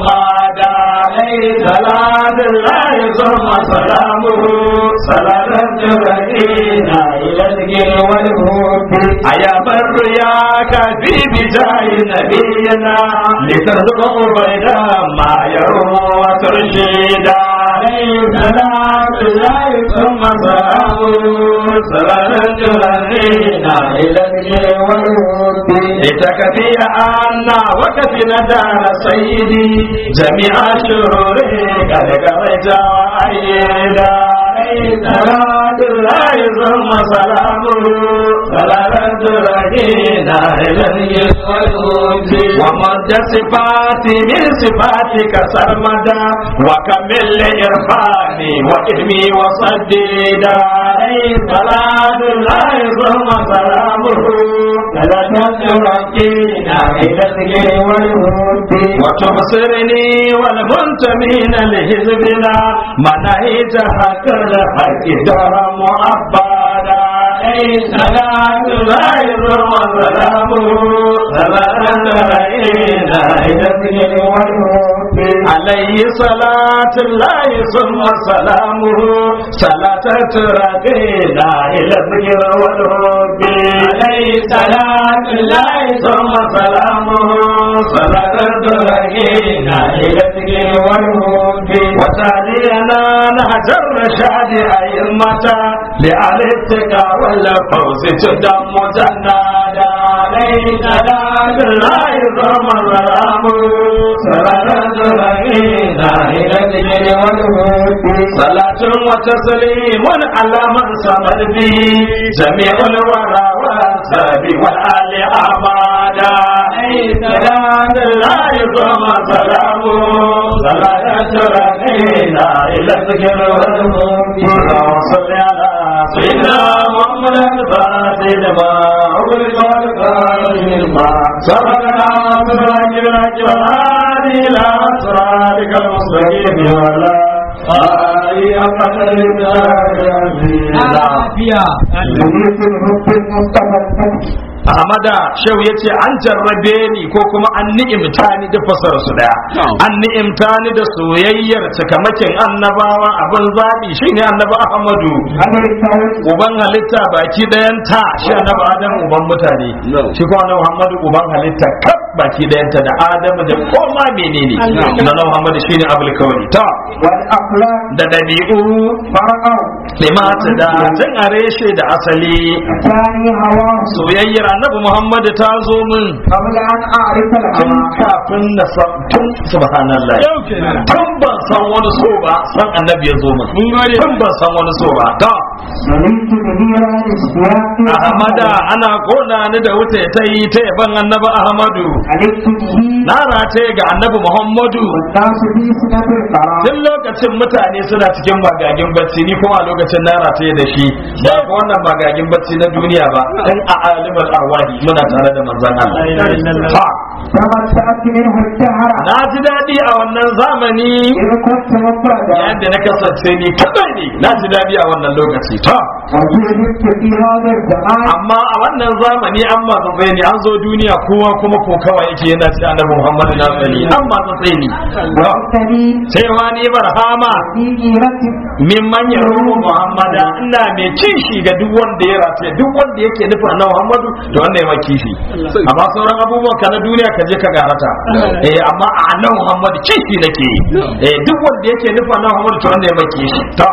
عليه صلاة الله ثم سلامه صلاة رقينا إلى الذكر والهود أيا بر يا كفي بجاه نبينا لترزق بيدا ما يروم وترشيدا عليه صلاة الله ثم سلامه صلاة رقينا إلى الذكر والهود لتكفي عنا وكفنا دار سيدي جميع شروره قد قضيت وأيدا عليه صلاة الله ثم سلامه صلاة رقينا إلى الذكر والهود ومد صفاتي من صفاتك سرمدا وكمل إرفاني وإهمي وصديدا عليه صلاة الله ثم سلامه صلاة رقينا إلى الذكر والهود وتبصرني والمنتمين لحزبنا منهج حق الحق دار معبدا عليه صلاة الله ثم سلامه صلاة رقينا إلى الذكر والهود عليه صلاة الله ثم سلامه صلاة رقينا إلى الذكر والهود عليه صلاة الله ثم سلامه صلاة رقينا إلى الذكر والهود وتالينا نهج الرشاد أئمة لأهل التقى والفوز تدم جنادا عليه صلاة الله ثم سلامه صلاة رقينا إلى الذكر والهود صلاة وتسليم على من صمد به جميع الورى والسب والآل أحمدا عليه صلاة الله ثم سلامه صلاة رقينا إلى الذكر والهود اللهم صل على سيدنا محمد الفاتح لما أغلق والفاتح لما سبقنا وسبق الأجر والهادي إلى صراطك المستقيم وعلى آله قدر lafiya يريد الحب المصطفى الفتح Ahmada Shehu ya ce an jarrabe ni ko kuma an ni'imta ni da fasara su daya. An ni'imta ni da soyayyar cikamakin annabawa abin zaɓi shine annabi Ahmadu. أنا التوت Uban halitta baki ɗayanta shi annabi Adam uban mutane. Shi kuma annabi Muhammadu uban halitta kaf baki ɗayanta da Adamu da koma menene. Annabi Muhammadu shine abul kawari. Ta والأخلاق da ɗabi'u فرقوا limata da tun a reshe da asali. ثاني هواه Soyayyar annabi Muhammadu ta zo min قبل أن أعرف tun الهوى kafin na san tun subhanallah tun ban san wani so ba san annabi ya zo min tun ban san wani so ba ta سلمت بنيران السياق ahmada ana kona ni da wuta ta yi ta yaban annabi ahmadu علمت به na rataye ga annabi muhammadu والناس في سنة القرار tun lokacin mutane suna cikin magagin bacci ni kuma a lokacin na rataye da shi ba ko wannan magagin bacci na duniya ba dan a alimul arwahi muna tare da manzon Allah Ha, تمتعت منه الدهر na ji daɗi a wannan zamani إذ كنت مفردا yayin da na kasance ni kadai ne na ji daɗi a wannan lokaci ta وجئت في هذا الزمان amma a wannan zamani an matsatsai ne an zo duniya kowa kuma ko kawai yake yana ce annabi muhammadu na sani an matsatsai ne وأنتني sai ma ni barhama في جيرة min manyan ruhu muhammada ina mai kishi ga duk wanda ya race duk wanda yake nufin na muhammadu to wannan ya kishi amma sauran abubuwan ka na duniya ka je ka garata eh amma a nan muhammadu kishi nake yi. eh duk wanda yake nufin na muhammadu to wannan ya kishi to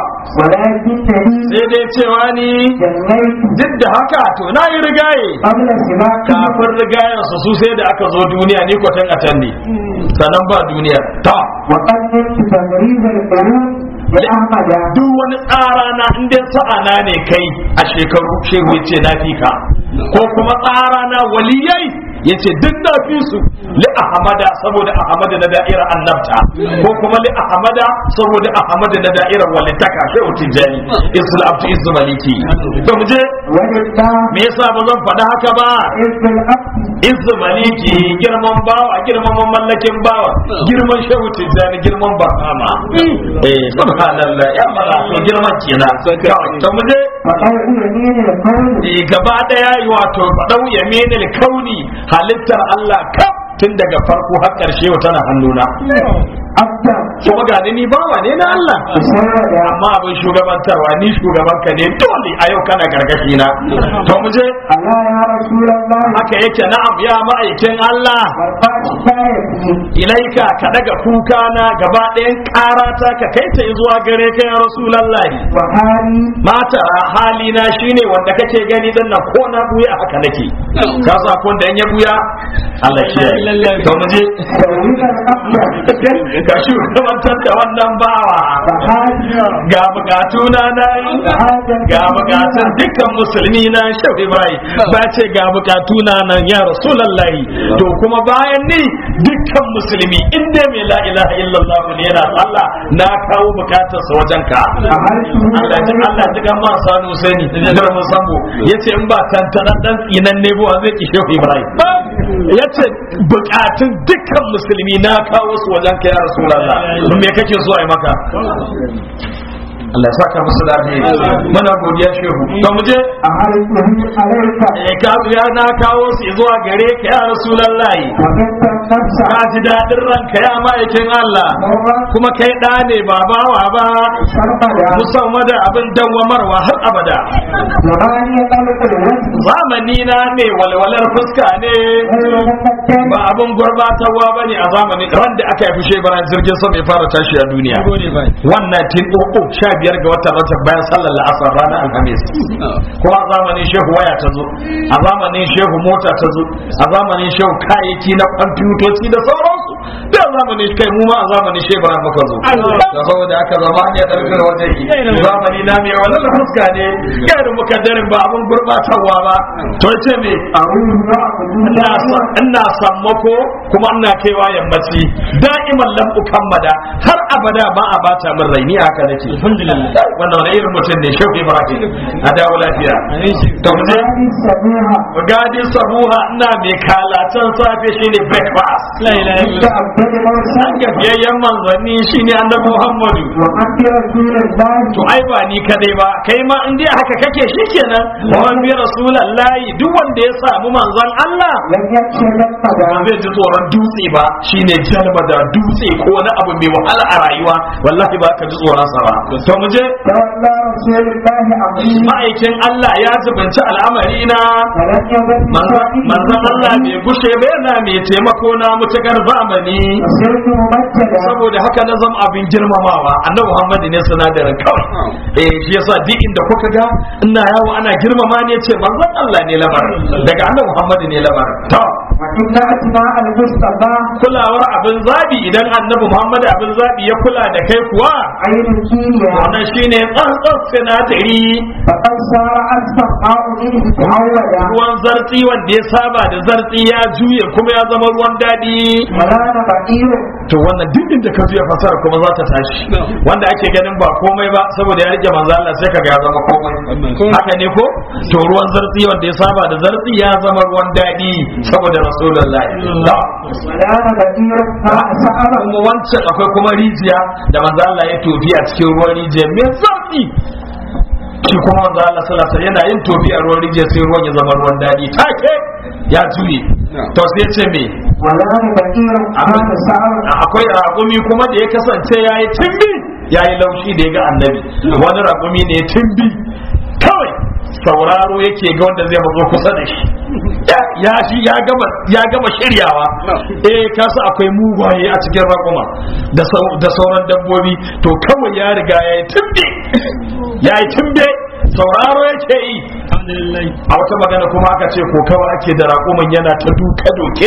ولكنني sai dai cewa ni جنيت duk da haka to na yi rigaye قبل سباق kafin rigayen su su sai da aka zo duniya ni kwatan a can ne sannan ba duniya ta وقد نلت تمريض القلوب لأحمد duk wani tsara na in dai sa'ana ne kai a shekaru shehu ya ce na fi ka ko kuma tsara na waliyai ya ce duk na fi su li ahamada saboda ahamada na da'irar annabta ko kuma li ahamada saboda ahamada na da'irar walittaka shehu tijjani isul abdu isu maliki to mu je ولله me yasa ba zan faɗi haka ba إذ الأبد izu maliki girman bawa girman mamallakin bawa girman shehu tijjani girman barhama eh subhanallah ya mala to girman kenan kawai to mu je فقال يمين القول eh, gaba daya yi wato fadau yaminil kauni halittar Allah kaf tun daga farko har karshe wa tana hannuna أبدا kuma ga ni bawa ne na Allah تسود amma abin shugabantarwa ni shugabanka ne dole a yau kana gargashi na to mu je ألا يا رسول الله haka yake na'am ya ma'aikin Allah وارفع شكايتي ilaika ka daga kuka na gaba ɗayan ƙarata ka kai ta zuwa gare ka ya rasulallahi وحالي mata halina shine wanda kake gani dan nan ko na buya haka nake ka sa ko da in ya buya Allah shi to mu je سويت الأبد ka shugabantar da wannan bawa فحالي ga bukatuna na yi ga bukatun dukkan musulmi na shehu ibrahim ba ce ga bukatuna nan ya rasulallahi to kuma bayan ni dukkan musulmi in dai mai la ilaha illallah ne yana sallah na kawo bukatarsa wajen ka Allah ji Allah ji gan ma sanu sani da mun sambo yace in ba tantanan dan tsinan ne ba zai ki shehu ibrahim yace bukatun dukkan musulmi na kawo su wajen ka ya rasulullah me kake so ai maka Allah ya saka musu da alheri muna godiya shehu to mu je أهلته عليك eh ka ya na kawo su zuwa gare ka ya rasulullahi وكنت النفس ka ji dadin ranka ya ma'aikin Allah مرة kuma kai da ne ba bawa ba سرمدا musamman da abin dawwamarwa har abada زماني طلق الوجه zamani na ne walwalar fuska ne غير مقدم ba abin gurbatarwa ba ne a zamanin ran da aka haifi shebaran jirgin sama ya fara tashi a duniya wannan tin uku sha biyar ga watan rajab bayan sallar la'asar ranar alhamis kuma a zamanin shehu waya ta zo a zamanin shehu mota ta zo a zamanin shehu kayayyaki na kwamfutoci da sauransu da a zamanin kai mu ma a zamanin shebaran muka zo da saboda aka zama ya ɗarfin wajen yi zamani na mai walwalar fuska ne gairu mukaddarin ba abin gurbatarwa ba to ce me أروح يعبد ina sa- ina sammako kuma ina kaiwa yammaci da'iman lam ukammada har abada ba a bata min rai ni haka nake alhamdulillah wannan wani irin mutum ne shehu ibrahim a dawo lafiya to mu je هذه السميعة gadi sabuha ina mai kalatan safe shine breakfast عند أبد مرسل an gafiyayyen manzanni shine annabi muhammadu وعند رسول الله to ai ba ni kadai ba kai ma in dai haka kake shikenan wa man bi rasulullahi duk wanda ya samu manzon Allah لم يخشى ba جنبه zai ji tsoron dutse ba shine jalba da dutse ko wani abu mai wahala a rayuwa wallahi ba ka ji tsoron sa ba to mu je تولى رسول الله أمري ma'aikin Allah ya zubanci al'amari na فلم يزل manzon Allah bai gushe ba yana mai taimako na mutakar zamani وصرت ممجدا saboda haka na zama abin girmamawa annabi Muhammad ne sinadarin kawai eh shi yasa duk inda kuka ga ina yawo ana girmama ne ce manzon Allah ne lamarin daga annabi Muhammad ne lamarin to وإن أتباع المصطفى kulawar abin zabi idan annabi Muhammad abin zabi ya kula da kai kuwa عين الكيمياء wannan shine tsantsan sinadari فقد صار أسفل ماء منه تعودا ruwan zartsi wanda ya saba da zartsi ya juye kuma ya zama ruwan daɗi ولا بئير to wannan duk inda ka juya fasara kuma za ta tashi wanda ake ganin ba komai ba saboda ya rike manzo Allah sai kaga ya zama komai haka ne ko to ruwan zartsi wanda ya saba da zartsi ya zama ruwan daɗi saboda rasulullahi Da. ولا بئير ما سأل kuma wancan akwai kuma rijiya da manzo Allah ya tofi a cikin ruwan rijiya mai zartsi shi kuma manzo Allah sallallahu alaihi wasallam yana yin tofi a ruwan rijiya sai ruwan ya zama ruwan daɗi take ya juye to sai ya ce me ولا بكير أمام الساعة akwai raƙumi kuma da ya kasance ya yi timbi ya yi laushi da ya ga annabi wani raƙumi ne ya timbi kawai sauraro yake ga wanda zai mazo kusa da shi Ya- ya shi ya gama ya gama shiryawa eh kasu akwai mugwaye a cikin raƙuma da sau- da sauran dabbobi to kawai ya riga ya yi timbi ya yi timbe sauraro yake yi a wata magana kuma aka ce ko kawai ake da raƙuman yana ta duka doke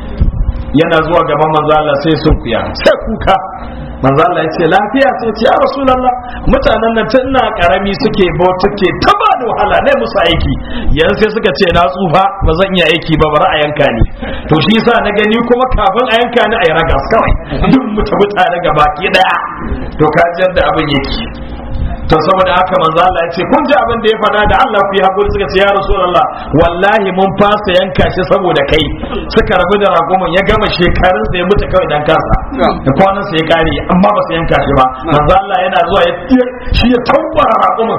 yana zuwa gaban manzo Allah sai sun kuya sai kuka manzo Allah ya ce lafiya sai ce ya rasulullah mutanen nan tun na karami suke bauta ke ta ba da wahala ne musu aiki yanzu sai suka ce na tsufa ba zan iya aiki ba bari a yanka ni to shi yasa na gani kuma kafin a yanka ni a yi ragas kawai duk mutu mutane gaba ki daya to ka ji yadda abin yake to saboda haka manzo Allah ya ce kun ji abin da ya faɗa da Allah ku yi hakuri suka ce ya rasulullah wallahi mun fasa yanka shi saboda kai suka rabu da ragumin ya gama shekarun sa ya mutu kawai dan kansa da kwanan sa ya kare amma ba su yanka shi ba manzo Allah yana zuwa ya shi ya tabbara ragumin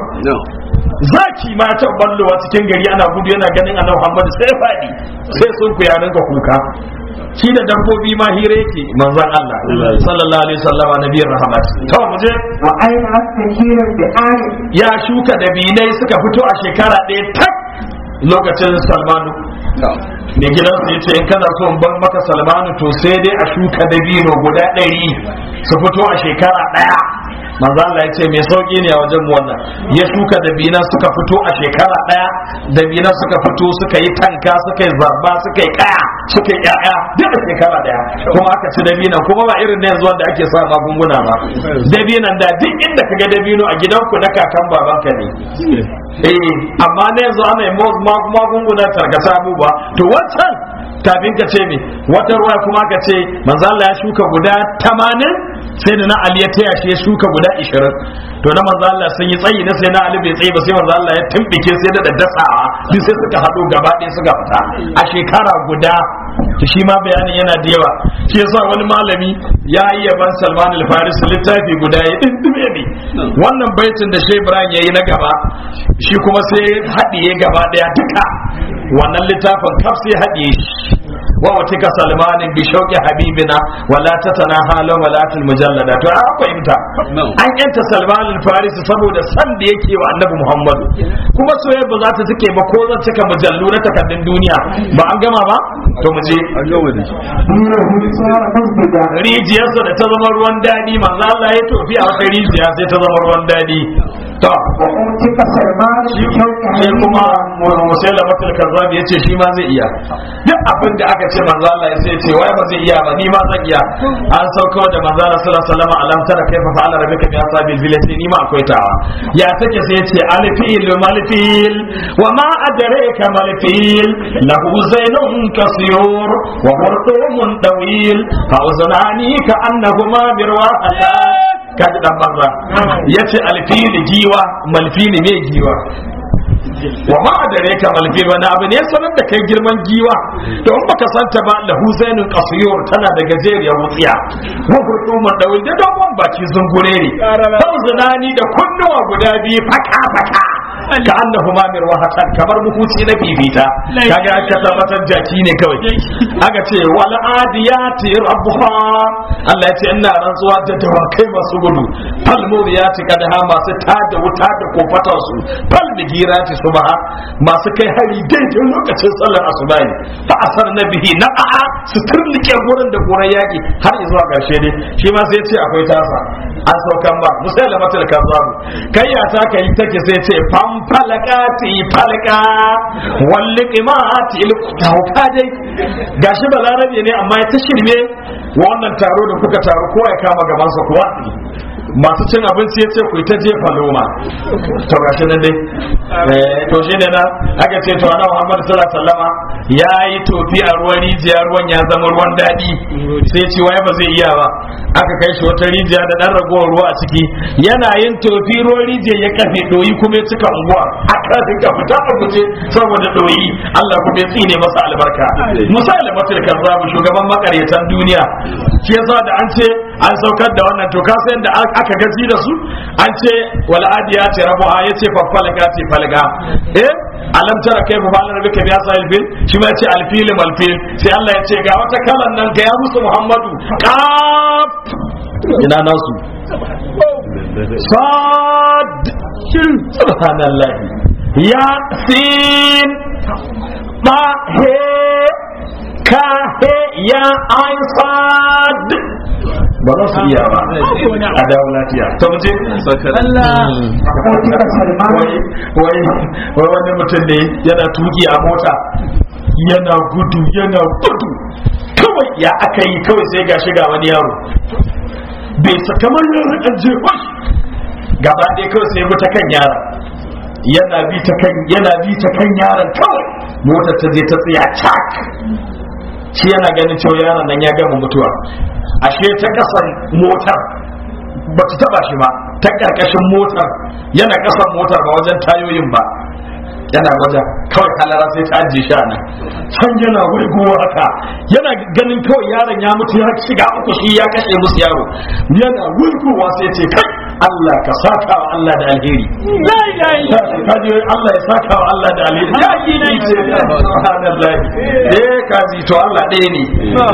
zaki ma ta ballowa cikin gari ana gudu yana ganin annabi Muhammad sai ya faɗi sai sun ku ya rinka kuka shi da dabbobi ma hira yake manzon Allah sallallahu alaihi wasallam nabiyar rahmat to mu je وأين بكير بآل ya shuka dabinai suka fito a shekara ɗaya tak lokacin salmanu mai gidansu ya ce in kana so in bar maka salmanu to sai dai a shuka dabino guda ɗari su fito a shekara ɗaya manzo Allah ya ce mai sauki ne a wajen mu wannan ya shuka dabina suka fito a shekara ɗaya dabina suka fito suka yi tanka suka yi zarba suka yi kaya suka yi ƴaƴa duk a shekara ɗaya kuma aka ci dabinan kuma ba irin na yanzu wanda ake sa magunguna ba dabinan da duk inda ka ga dabino a gidanku na kakan babanka ne eh amma na yanzu ana yi mo- ma- magungunan tarkata abubuwa to wancan kafin ka ce me wata ruwa kuma ka ce manzo Allah ya shuka guda 80 sai da na Ali ya taya shi ya shuka guda 20 to na manzo Allah sun yi tsayi na sai na Ali bai tsayi ba sai manzo Allah ya tumbike sai da daddasawa duk sai suka hado gaba ɗaya suka fita a shekara guda to shi ma bayanin yana da yawa shi yasa wani malami ya yi yaban Salman al-Faris littafi guda ya dindume ne wannan baitin da Shehu Ibrahim yayi na gaba shi kuma sai haɗiye gaba ɗaya duka wannan littafin kaf sai haɗiye shi wa watika salmanin bi shauqi habibina wala tatana halan wala til mujallada to an fahimta an yanta salman al-farisi saboda san da yake wa annabi muhammad kuma soyayya ba za ta take ba ko zan cika mujallu na takardun duniya ba an gama ba to mu je دينه صار مسجدا rijiyarsa da ta zama ruwan daɗi manzo Allah ya tofi a wata rijiya sai ta zama ruwan daɗi to وأوتك سلمان shi بشوك shi kuma حبيبنا musaila matul kazzab ya ce shi ma zai iya duk abin da aka ce manzo Allah ya sai ce wai ba zai iya ba ni ma zan iya an sauko da manzo Allah sallallahu alaihi wasallam alam tara kaifa fa'ala rabbika bi ashabil fil sai ni ma akwai tawa ya take sai ce alfil malfil wa ma adraka malfil lahu zainun kasiyur wa hurtumun tawil fa uzunani ka annahuma birwa'atan kaji dan banza yace alfili giwa malfili me giwa wa ma adare ka malfil wani abu ne sanar da kai girman giwa to in baka santa ba lahu zainun qasiyur tana da gajeriyar wutsiya wa hurdumun dawil da dogon baki zungure ne fauzunani da kunnuwa guda biyu faka faka ka annahuma mirwahatan kamar muhuci na bibita kaga aka tabbatar jaki ne kawai aka ce wal adiyati rabbuha Allah ya ce ina rantsuwa da dawakai masu gudu fal muriyati kadha masu tada wuta da kofatar su fal bigirati subha masu kai hari daidai lokacin sallar asuba ne fa asar nabihi na'a su turnike gurin da gurin yaki har zuwa karshe ne shi ma sai ya ce akwai tasa an saukan ba musailamatul kazzabu kai ya ta kai take sai ce fam falakati falaka walliqimati ilkuta dai gashi balarabe ne amma ya ta shirme wannan taro da kuka taro kowa ya kama gaban sa kuwa masu cin abinci ya ce ku ta jefa loma to gashi nan dai eh to shi ne na aka ce to annabi Muhammad sallallahu alaihi wasallama ya yi tofi a ruwan rijiya ruwan ya zama ruwan daɗi sai ce waye ba zai iya ba aka kai shi wata rijiya da dan ragowar ruwa a ciki yana yin tofi ruwan rijiya ya kafe doyi kuma ya cika unguwa aka dinga fita a guje saboda doyi Allah kuma ya tsine masa albarka musa almatul kazzabu shugaban makaryatan duniya shi yasa da an ce an saukar da wannan to ka san da aka gaji da su an ce wal adiyati rabuha yace fa falagati falga eh alam tara kayfa fa'ala rabbuka bi ashabil fil shi ma yace alfil malfil sai Allah ya ce ga wata kalan nan ga ya musu Muhammadu qaf ina nasu sad subhanallah ya sin ba he ka he ya ain sad ba za su iya ba a dawo lafiya to mu je Abokin Salman wai wai wai wani mutum ne yana tuki a mota yana gudu yana gudu kawai ya aka yi kawai sai ga shiga wani yaro bai sa kamar yaron an je wai gaba ɗaya kawai sai bi ta kan yaron yana bi ta kan yana bi ta kan yaron kawai motar ta je ta tsaya cak shi yana ganin cewa yaron nan ya gama mutuwa ashe ta kasan motar ba ta taba shi ba ta karkashin motar yana kasan motar ba wajen tayoyin ba yana wajen kawai halara sai ta ajiye shi a nan can yana wurguwa haka yana ganin kawai yaron ya mutu ya shiga uku shi ya kashe musu yaro yana wurguwa sai ce kai Allah ka saka wa Allah da alheri la ilaha illa kaji Allah ya saka wa Allah da alheri ya yi ne ce subhanallah eh kaji to Allah ɗaya ne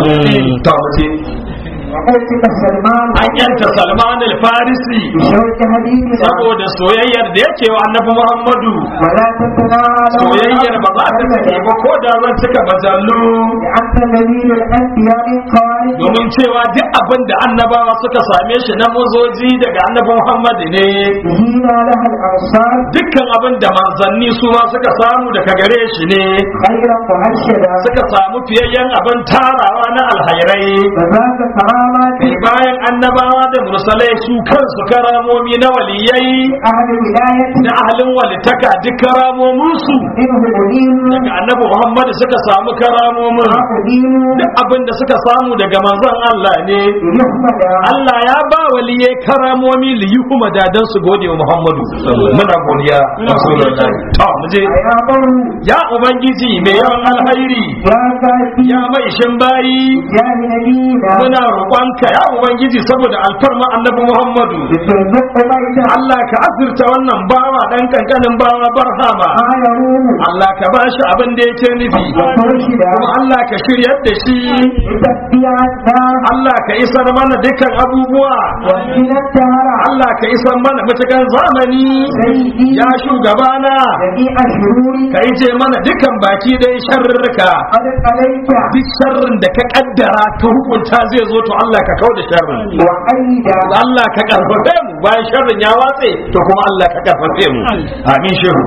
to mutum Abokin Salman an yanta Salman al-Farisi بشوك حديثنا saboda soyayyar da yake wa Annabi Muhammadu ولا تتنالوا soyayyar ba za ta tafi ba ko da zan cika majallu لأنت الذي للأنبياء خارج domin cewa duk abin da annabawa suka same shi na muzoji daga Annabi Muhammadu ne هنا لها الأنصار dukkan abin da manzanni su ma suka samu daga gare shi ne خيرا مهشدا suka samu fiyayyen abin tarawa na alhairai فذاك كرامات kai bayan annabawa da mursalai su kansu karamomi na waliyai أهل ولاية da ahalin walitaka duk karamominsu منه أدين daga annabi Muhammad suka samu karamomin وأدين duk abin da suka samu daga manzon Allah ne ليحمد Allah ya ba waliye karamomi li yuhuma dadan su gode wa Muhammadu muna godiya Rasulullahi to mu je يا بر ya ubangiji mai yawan alhairi يا كافي ya mai shin bayi يا نبينا muna roƙonka ya ubangiji saboda alfarma annabi Muhammadu بترزق بيتا Allah ka azurta wannan bawa dan kankanin bawa barhama ما يروم Allah ka bashi abin da yake nufi ومرشدا kuma Allah ka shiryar da shi لتبيعتنا Allah ka isar mana dukkan abubuwa وإلى الدهر Allah ka isar mana matakan zamani سيدي ya shugabana جميع الشرور ka yi ce mana dukkan baki dai sharrika قد عليك duk sharrin da ka kaddara ka hukunta zai zo to Allah ka kau da sharrin وأيدا Allah ka karfafe mu bayan sharrin ya watse to kuma Allah ka karfafe mu amin shehu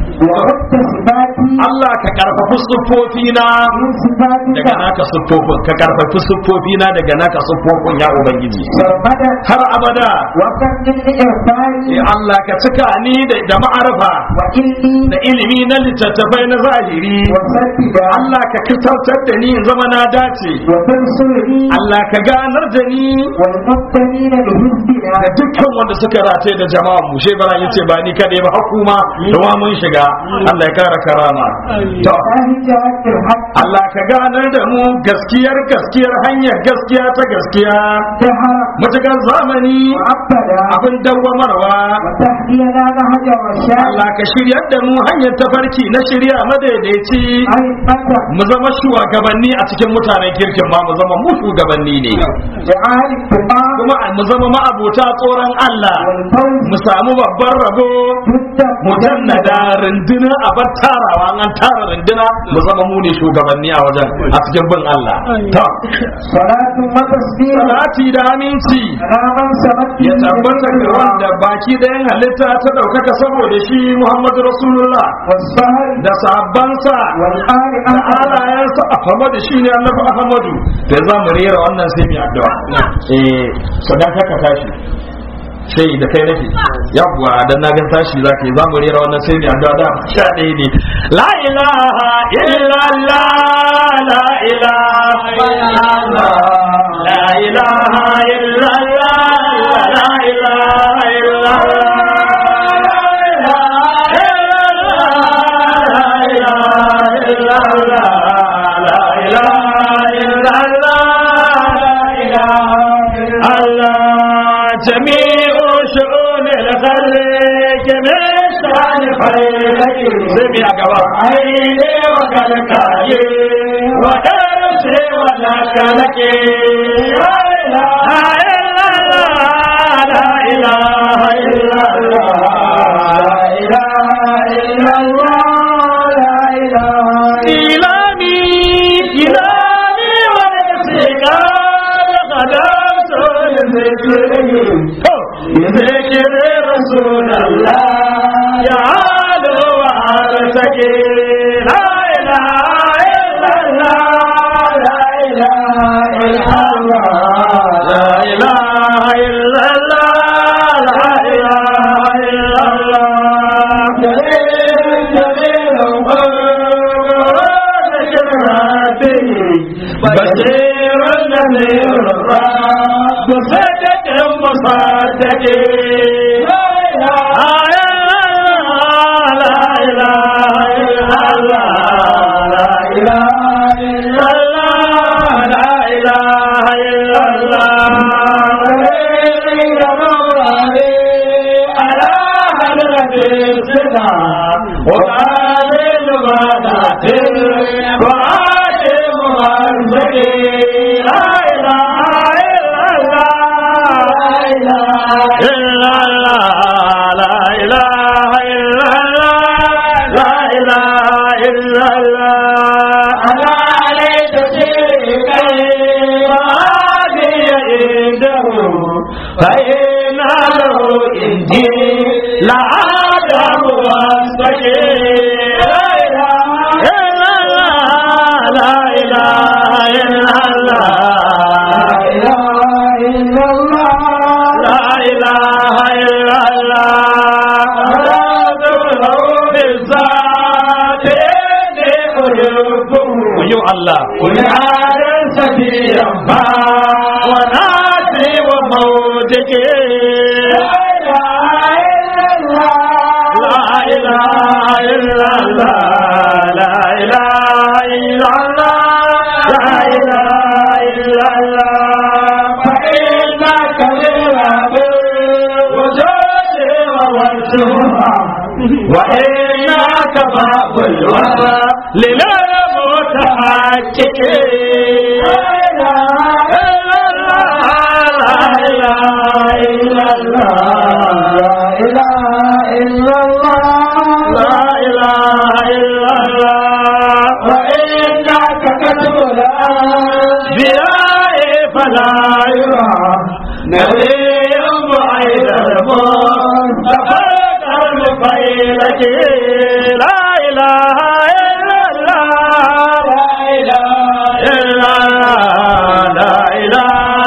وردت صفاتي Allah ka karfafi siffofina من صفاتك daga naka siffofin ka karfafi siffofina daga naka siffofin ya ubangiji سرمدا har abada وكم من إرفاني ya Allah ka cika ni da da ma'arfa وإلي da ilimi na littattafai na zahiri وسددا Allah ka kitartar da ni in zama na dace وتنصرني Allah ka ganar da ni والمبتلين بحزبنا da dukkan wanda suka rataye da jama'a mu shi bara yace ba ni kadai ba hukuma da ma mun shiga Allah ya kara karama to فاهجات الحق Allah ka ganar da mu gaskiyar gaskiyar hanyar gaskiya ta gaskiya دهر matakan zamani وأبدا abin dawwamarwa وتهدينا نهج الرشاد Allah ka shiryar da mu hanyar tafarki na shirya madaidaici أئمة mu zama shugabanni a cikin mutanen kirkin ma mu zama mu shugabanni ne جعال التقى kuma mu zama ma'abota tsoron Allah والفوز mu samu babban rabo جد mujannada runduna a bar tarawa an tara runduna mu zama mu ne shugabanni a wajen a cikin bin Allah to صلاة وتسليم salati da aminci على من سمت ya tabbata ga wanda baki ɗayan halitta ta ɗaukaka saboda shi Muhammadu Rasulullah والسهل da sahabbansa والآل da أحمد alayensa Ahmadu shi ne annabi Ahmadu da za mu rera wannan sai mu yi addu'a eh sadaka ka tashi sai da kai nake yawwa dan na ga tashi zaka yi za mu rera wannan sai mu yi addu'a da sha ɗaya ne la ilaha illallah la ilaha illallah la ilaha illallah la ilaha illallah Allah ke ne shani failaki zai biya gaba aine wa kalkaye wa darse wa lakalake la ilaha illallah la ilaha illallah la ilaha illallah la ilaha ilami ilami wa nasika قدمت لذكره بذكر رسول الله يعاد وعرسك لا إله إلا الله لا إله إلا الله لا إله إلا الله لا إله إلا الله جليل جليل قرآن شرعته بشير نذير الرب صدق مصدق لا إله إلا الله لا إله إلا الله لا إله إلا الله على حضرة السنة وقال الغداة وعاد مهزكي لا إله إلا الله إلا الله لا إله إلا الله لا إله إلا الله أنا عليك شريكا وهذه عنده فإن له عندي لعدم واستكين لا إله إلا الله لا إله إلا الله لا إله إلا الله لا بالذات إني أحبه يو الله ونعاد سفيا وناسي وموتك لا إله إلا الله لا إله إلا الله لا إله إلا الله فإنك لله وجود ووجهها وإنك باب الوفا للمتحقق لا إله إلا الله لا إله إلا الله وإنك كتب الأنبياء فلا يرى نبي بعيد الموت تفرق المفيلة لا إله إلا الله لا إله إلا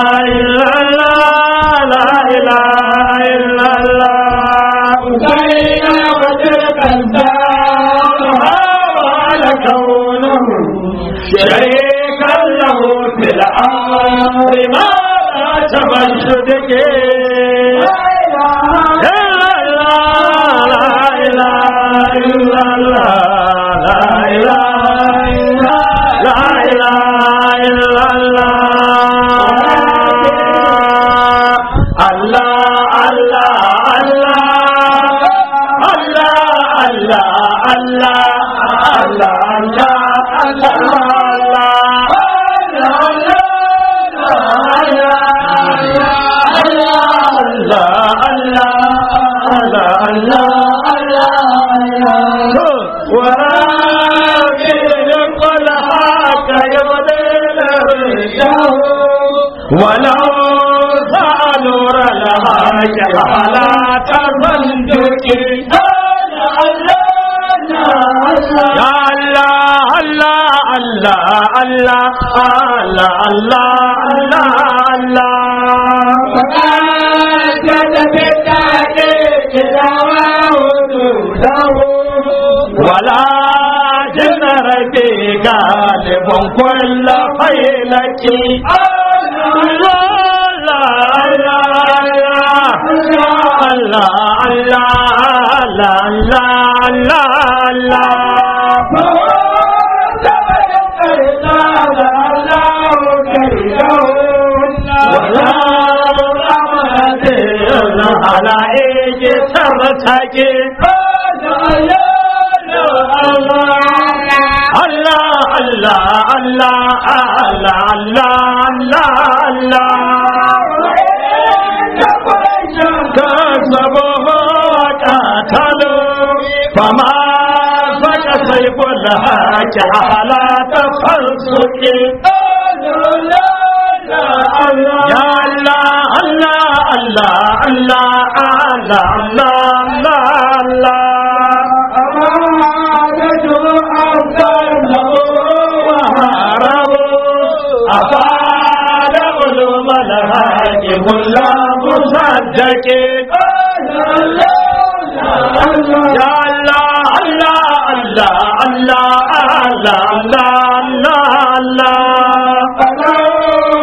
الله لا إله إلا الله لا إله إلا الله بين وجهك الدار وعلى كونه شريكا له في الأمر ما لا تمشدك لا إله إلا الله لا إله إلا لا إله إلا الله الله الله الله الله الله الله الله ولو نور الهاج على تصدق يا الله الله الله الله الله الله الله ولا جنر في غالب كل فيلك الله الله الله الله الله الله الله ولا على ke tara take Allah Allah Allah Allah Allah Allah كسبه وقتلوا فما فك سيف الهاك على تفلسك يا الله الله الله الله الله الله الله أفاد علوم الهاك كل مصدق يا الله الله الله الله الله الله الله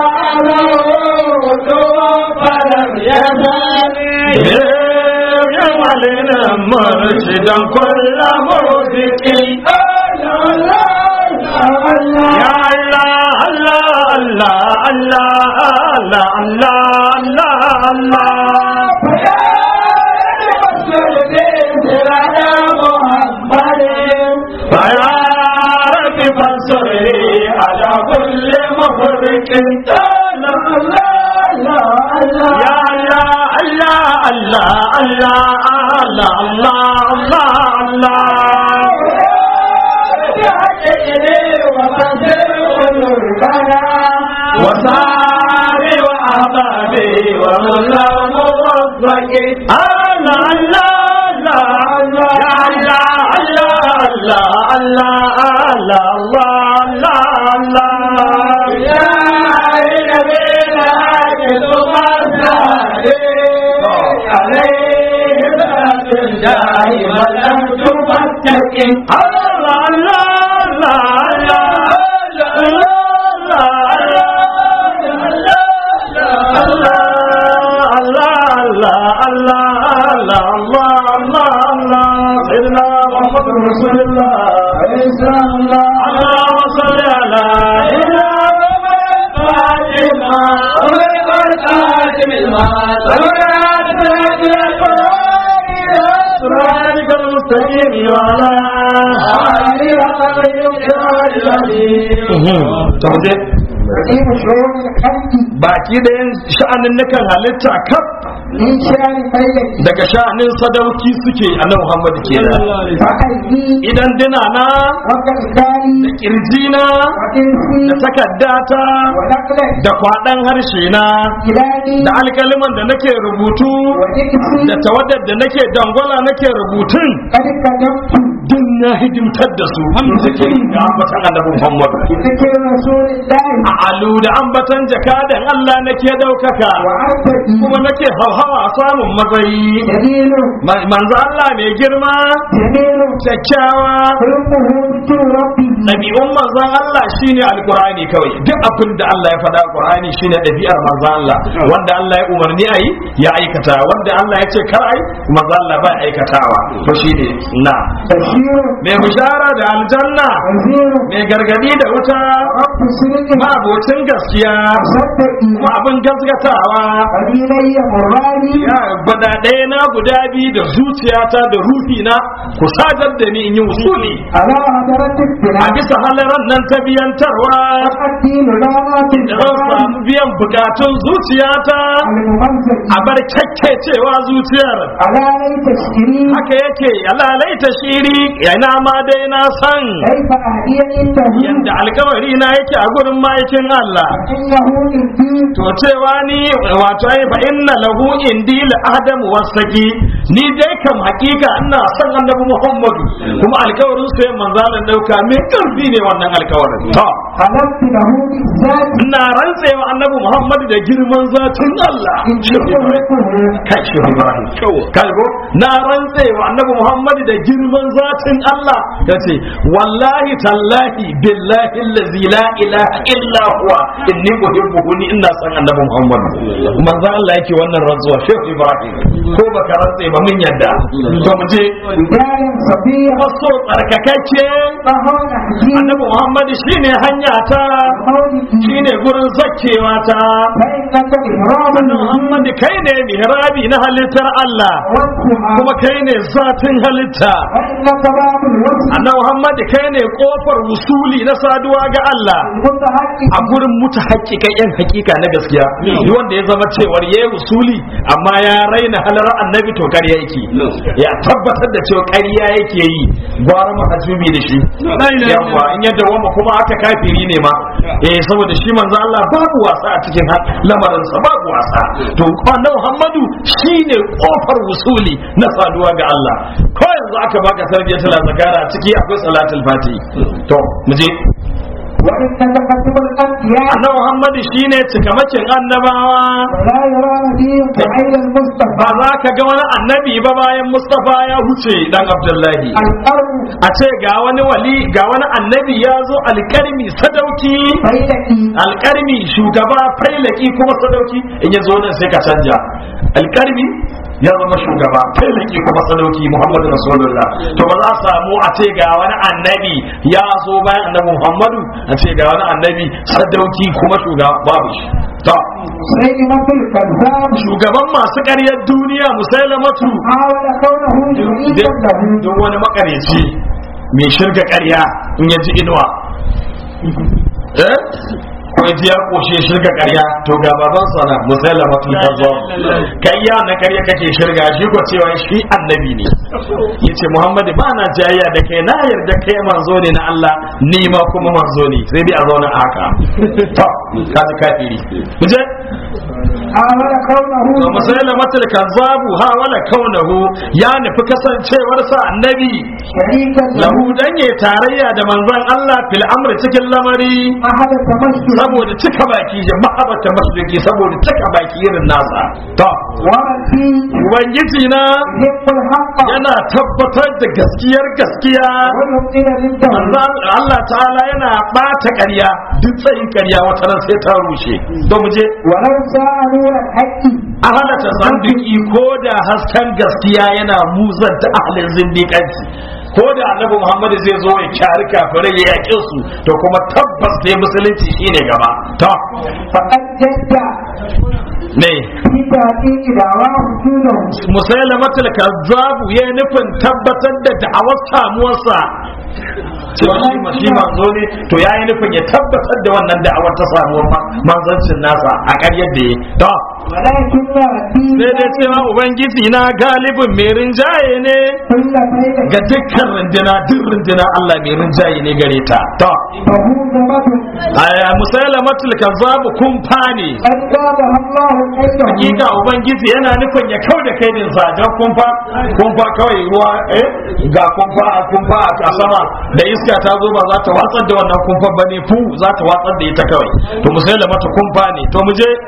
جمالنا مرشدا كل موسيق يا الله الله الله الله الله الله الله فيا رب فانصرني على كل مفرق يا الله الله الله الله الله الله وصاري وأحبابي ومن لم موفق الله الله الله يا الله الله الله الله الله الله الله يا نبي الهاجد عليه دائما لم تفتك الله الله الله رسول الله اللهم صل على سيدنا فاطمة والخاتم صراطك المستقيم وعلى آله وصحبه رقيب شعور الخلق baki da yin sha'anin nukan halitta kaf من شان ميت daga sha'anin sadauki suke a nan Muhammad kenan فقلبي idan dina na وكالكالي da kirjina وكنسي da takaddata ونقلك da kwaɗan harshe na إلهي da alkaliman da nake rubutu وتكسي da tawaddar da nake dangwala nake rubutun قد كتبت duk na hidimtar da su cikin da ambatan annabi Muhammad بذكر رسول الله a alu da ambatan jakadan Allah nake daukaka وعبدي kuma nake hauhawa samun matsayi جليل Ma- manzo Allah mai girma جميل kyakkyawa خلقه ذكر ربه ɗabi'un manzon Allah shine alqur'ani kawai duk abin da Allah ya faɗa alqur'ani shine ɗabi'ar manzon Allah wanda Allah ya umarni ayi ya aikata wanda Allah ya ce kar ai manzon Allah ba aikatawa to shine na بشير mai bishara da aljanna وزير mai gargadi da wuta رب سرك ma'abocin gaskiya صدقي kuma abin gaskatawa قبيلي مراني ya gwada ɗaya na guda biyu da zuciyata da ruhina ku sadar da ni in yi usuli على هدرة a السلام bisa halaran nan ta biyantarwa الدين لعنات da zan samu biyan bukatun zuciyata الممزق a bar kyakkecewa zuciyar على ليت الشريك haka yake alalai ta shiri yana ma dai na san كيف أهدي عنده yadda alkawari na yake a gurin ma'aikin Allah إنه الدين to cewa ni wato ai fa inna lahu indi la adam wasaki ni dai kam hakika ina son annabi Muhammadu kuma alkawarin sai manzalan dauka me karfi ne wannan alkawarin to حلفت له بالذات ina rantsewa annabi Muhammadu da girman zatin Allah إن يملكه kai shi Ibrahim kalgo na rantsewa annabi Muhammadu da girman zatin Allah yace wallahi tallahi billahi allazi la ilaha illa huwa inni uhibbuhu ni ina son annabi Muhammadu manzo Allah yake wannan rantsuwa Sheikh Ibrahim ko baka rantse ba mun yadda to mu je رجال صبية waso tsarkakakke فهو نحجي annabi muhammad shine hanya ta مولدي shine gurin zakkewa ta فإنك إحرام annabi muhammad kai ne mihrabi na halittar Allah والسماء kuma kai ne zatin halitta فإنك باب الوصف annabi muhammad kai ne kofar wusuli na saduwa ga Allah المتحقق a gurin mutu hakikan yan hakika na gaskiya duk wanda ya zama cewar ya yi usuli amma ya raina halar annabi to ƙarya yake ya tabbatar da cewa ƙarya yake yi gwara mahajjubi da shi yawa in yadda wama kuma aka kafiri ne ma eh saboda shi manzo Allah babu wasa a cikin lamarinsa babu wasa to annabi Muhammadu shine kofar wusuli na saduwa ga Allah ko yanzu aka baka sarbiyatul zakara ciki akwai salatul fati to mu je وإنك كتب الأنبياء annabi Muhammadu shine cikamakin annabawa ولا يرى نبيك غير المصطفى ba za ka ga wani annabi ba bayan Mustafa ya huce dan Abdullahi القرن a ce ga wani wali ga wani annabi ya zo alkarmi sadauki فيلتي alkarmi shugaba failaki kuma sadauki in ya zo nan sai ka canja alkarmi ya zama shugaba failaki kuma sadauki Muhammadu Rasulullah to ba za a samu a ce ga wani annabi ya zo bayan annabi Muhammadu a ce ga wani annabi sadauki kuma shugaba babu shi to سيدنا الكذاب shugaban masu ƙaryar duniya musailamatu حاول كونه شريكا له don wani makareci mai shirga ƙarya in ya ji inuwa eh ko ya ji ya koshe shirga ƙarya to ga baban sana musailamatu kazzab kai ya na ƙarya kake shirga shi ko cewa shi annabi ne yace muhammadu ba na jayya da kai na yarda kai manzo ne na Allah ni ma kuma manzo ne sai dai a zauna a haka to kaji kafiri kuje حاول كونه wa musailamatul kazzabu ha wala kaunahu ya nufi kasancewarsa annabi شريكا له lahu dan ya tarayya da manzon Allah fil amri cikin lamari أحد التمشي saboda cika baki ya mahabata masjidi saboda cika baki irin nasa to ومن فيه ubangiji na يحب الحق yana tabbatar da gaskiyar gaskiya ويبطل ضده manzon Allah ta'ala yana bata ƙarya duk tsayin ƙarya wata ran sai ta rushe don mu je ولو ساء نور الحق a halatta zandiki ko da hasken gaskiya yana muzanta ahalin zindiƙanci ko da annabi muhammad zai zo ya kyari kafirai ya yaƙe su to kuma tabbas dai musulunci shine gaba to فقد جد ne في تحقيق دعواه وجوده musailamatul kazzabu ya nufin tabbatar da da'awar samuwarsa cewa shi ma shi manzo ne to ya yi nufin ya tabbatar da wannan da'awar ta samuwar ma- manzancin nasa a ƙaryar da ya to ولكن ربي sai dai cewa ubangiji na galibin mai rinjaye ne كل فيلة ga dukkan runduna duk runduna Allah mai rinjaye ne gare ta to فهو زمد aya musailamatul kazzab kun fane قد زادها الله كيده hakika ubangiji yana nufin ya kau da kai din sa don kumfa kumfa kawai ruwa eh ga kumfa a kumfa a sama da iska ta zo ba za ta watsar da wannan kumfa bane fu za ta watsar da ita kawai to musailamatu kumfa ne to mu je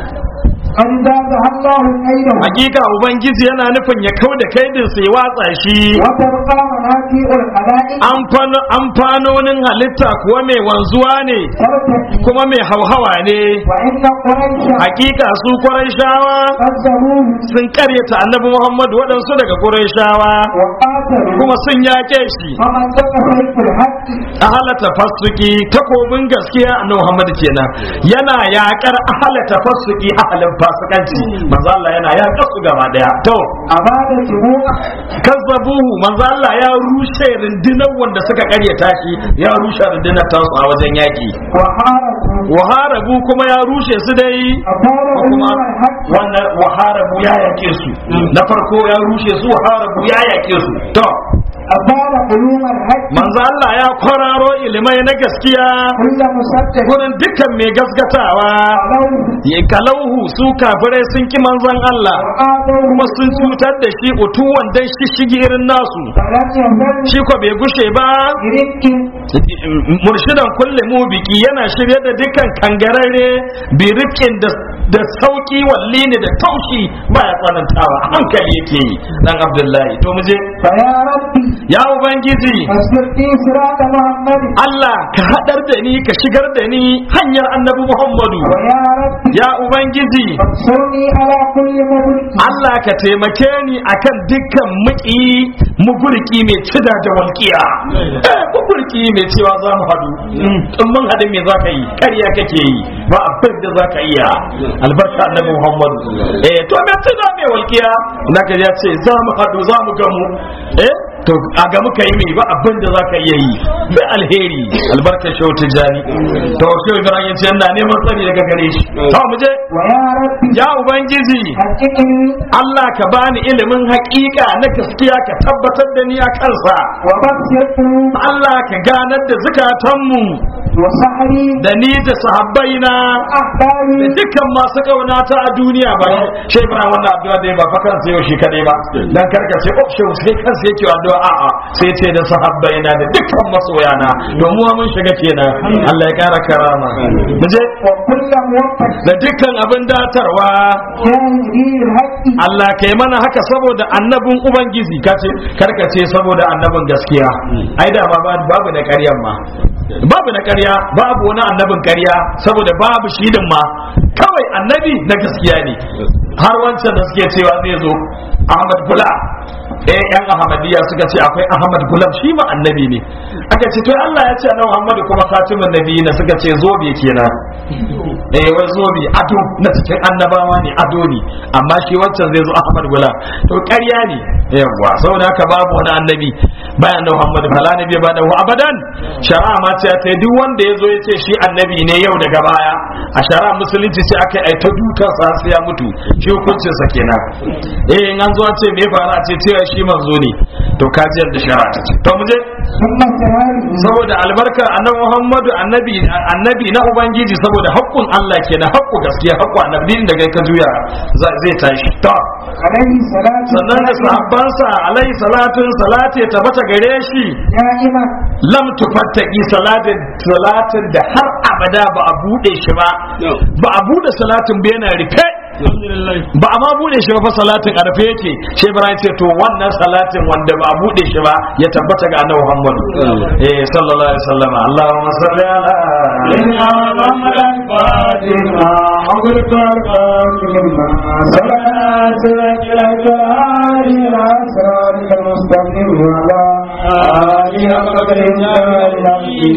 قد زادها الله كيده hakika ubangiji yana nufin ya kau da kai din sai watsa shi وتبقى منافع الخلائق Amfano- amfanonin halitta kuwa mai wanzuwa ne ترتقي kuma mai hauhawa ne وإن قريشا hakika su shawa قدروه sun karyata annabi muhammad waɗansu daga shawa وقاتلوا kuma sun yaƙe shi فمن دق سيف الحق a halata fasuki takobin gaskiya annabi muhammad kenan yana yaƙar ahalata fasuki ahalin fasikanci manzo Allah yana yaƙar su gaba daya to أباد سبوع kazzabuhu manzo Allah ya rushe rundunar wanda suka karyata shi ya rushe rundunar tasu a wajen yaƙi وحاربوا waharabu kuma ya rushe su dai أبادهم kuma الحق wannan waharabu ya yake su na farko ya rushe su waharabu ya yake su to أباد علوم الحق manzo Allah ya kwararo ilimai na gaskiya كل مصدق gurin dukkan mai gaskatawa ولو ya kalauhu su kafirai sun ki manzon Allah وآتوه kuma sun cutar da shi utuwan dan shi shigi irin nasu فلم يزل shi ko bai gushe ba برق murshidan kulle mu biki yana shirye da dukkan kangararre bi rifkin da da sauki walli ne da taushi ba ya tsanantawa a hankali yake yi dan abdullahi to mu je فيا ربي ya ubangiji فاصبر في صراط محمد Allah ka hadar da ni ka shigar da ni hanyar annabi Muhammadu ويا رب ya ubangiji انصرني على كل مبلغ Allah ka taimake ni akan dukkan muki mugurki mai cida da walƙiya eh mugurki mai cewa za mu haɗu in mun haɗu me za ka yi ƙarya kake yi ba abin da za ka iya albarka annabi Muhammadu eh to me cida mai walƙiya naka ya ce za mu haɗu za mu gamu eh to a ga muka yi mai ba abin da za ka iya yi da alheri albarkar shehu tijjani to shehu ibrahim ya ce yana neman tsari daga gare shi to mu je ويا رب ya ubangiji حققني Allah ka bani ilimin haƙiƙa na gaskiya ka tabbatar da ni a kansa وبصر قلوب Allah ka ganar da zukatanmu وسحري da ni da sahabbaina da أحبابي dukkan masu kaunata a duniya ba shi Ibrahim wannan addu'a da ba fa kansa yau shi kadai ba dan karka ce oh shehu sai kansa yake addu'a a'a sai ce da sahabbaina da dukkan masoyana domin mun shiga kenan Allah ya kara karama mu je وكل موفق da dukkan abin datarwa جاهدي الحق Allah ka yi mana haka saboda annabin Ubangiji kace karka ce saboda annabin gaskiya ai da ma ba- babu na ƙaryan ma babu na ƙarya babu wani annabin ƙarya saboda babu shidin ma kawai annabi na gaskiya ne har wancan da suke cewa zai zo Ahmad Gula eh yan Ahmadiyya suka ce akwai Ahmad Gulam shi ma annabi ne aka ce to Allah ya ce annabi Muhammadu kuma khatimun nabiyina suka ce zobe kenan eh wai zobe ado na cikin annabawa ne ado ne amma shi wancan zai zo Ahmad Gulam to ƙarya ne yawa saboda haka babu wani annabi bayan da Muhammad fala nabi ba da abadan shari'a ma ce ta duk wanda ya zo ya ce shi annabi ne yau daga baya a shari'a musulunci sai aka yi ta dukan sa har sai ya mutu shi hukuncin sa kenan eh in an zo an ce me fara a ce cewa shi manzo ne to kajiyar da shari'a ta ce to mu je ثم سهاري saboda albarkar annabi Muhammadu annabi annabi na ubangiji saboda haƙƙun Allah kenan haƙƙu gaskiya haƙƙu annabi din da kai ka juya za- zai tashi to عليه صلاة sannan da sahabbansa alaihi salatun salati ya tabbata gare shi دائما lam tufattaki salatin salatin da har abada ba a bude shi ba ba a bude salatin ba yana rufe ba a ma bude shi ba fa salatin a rufe yake shi ibrahim ce to wannan salatin wanda ba a bude shi ba ya tabbata ga annabi muhammad eh sallallahu alaihi wasallam allahumma salli ala إنا محمد فاتنا حضرت القادم سبحنا سبحك لك الهادي إلى صراطك المستقيم وعلى آله وصحبه أجمعين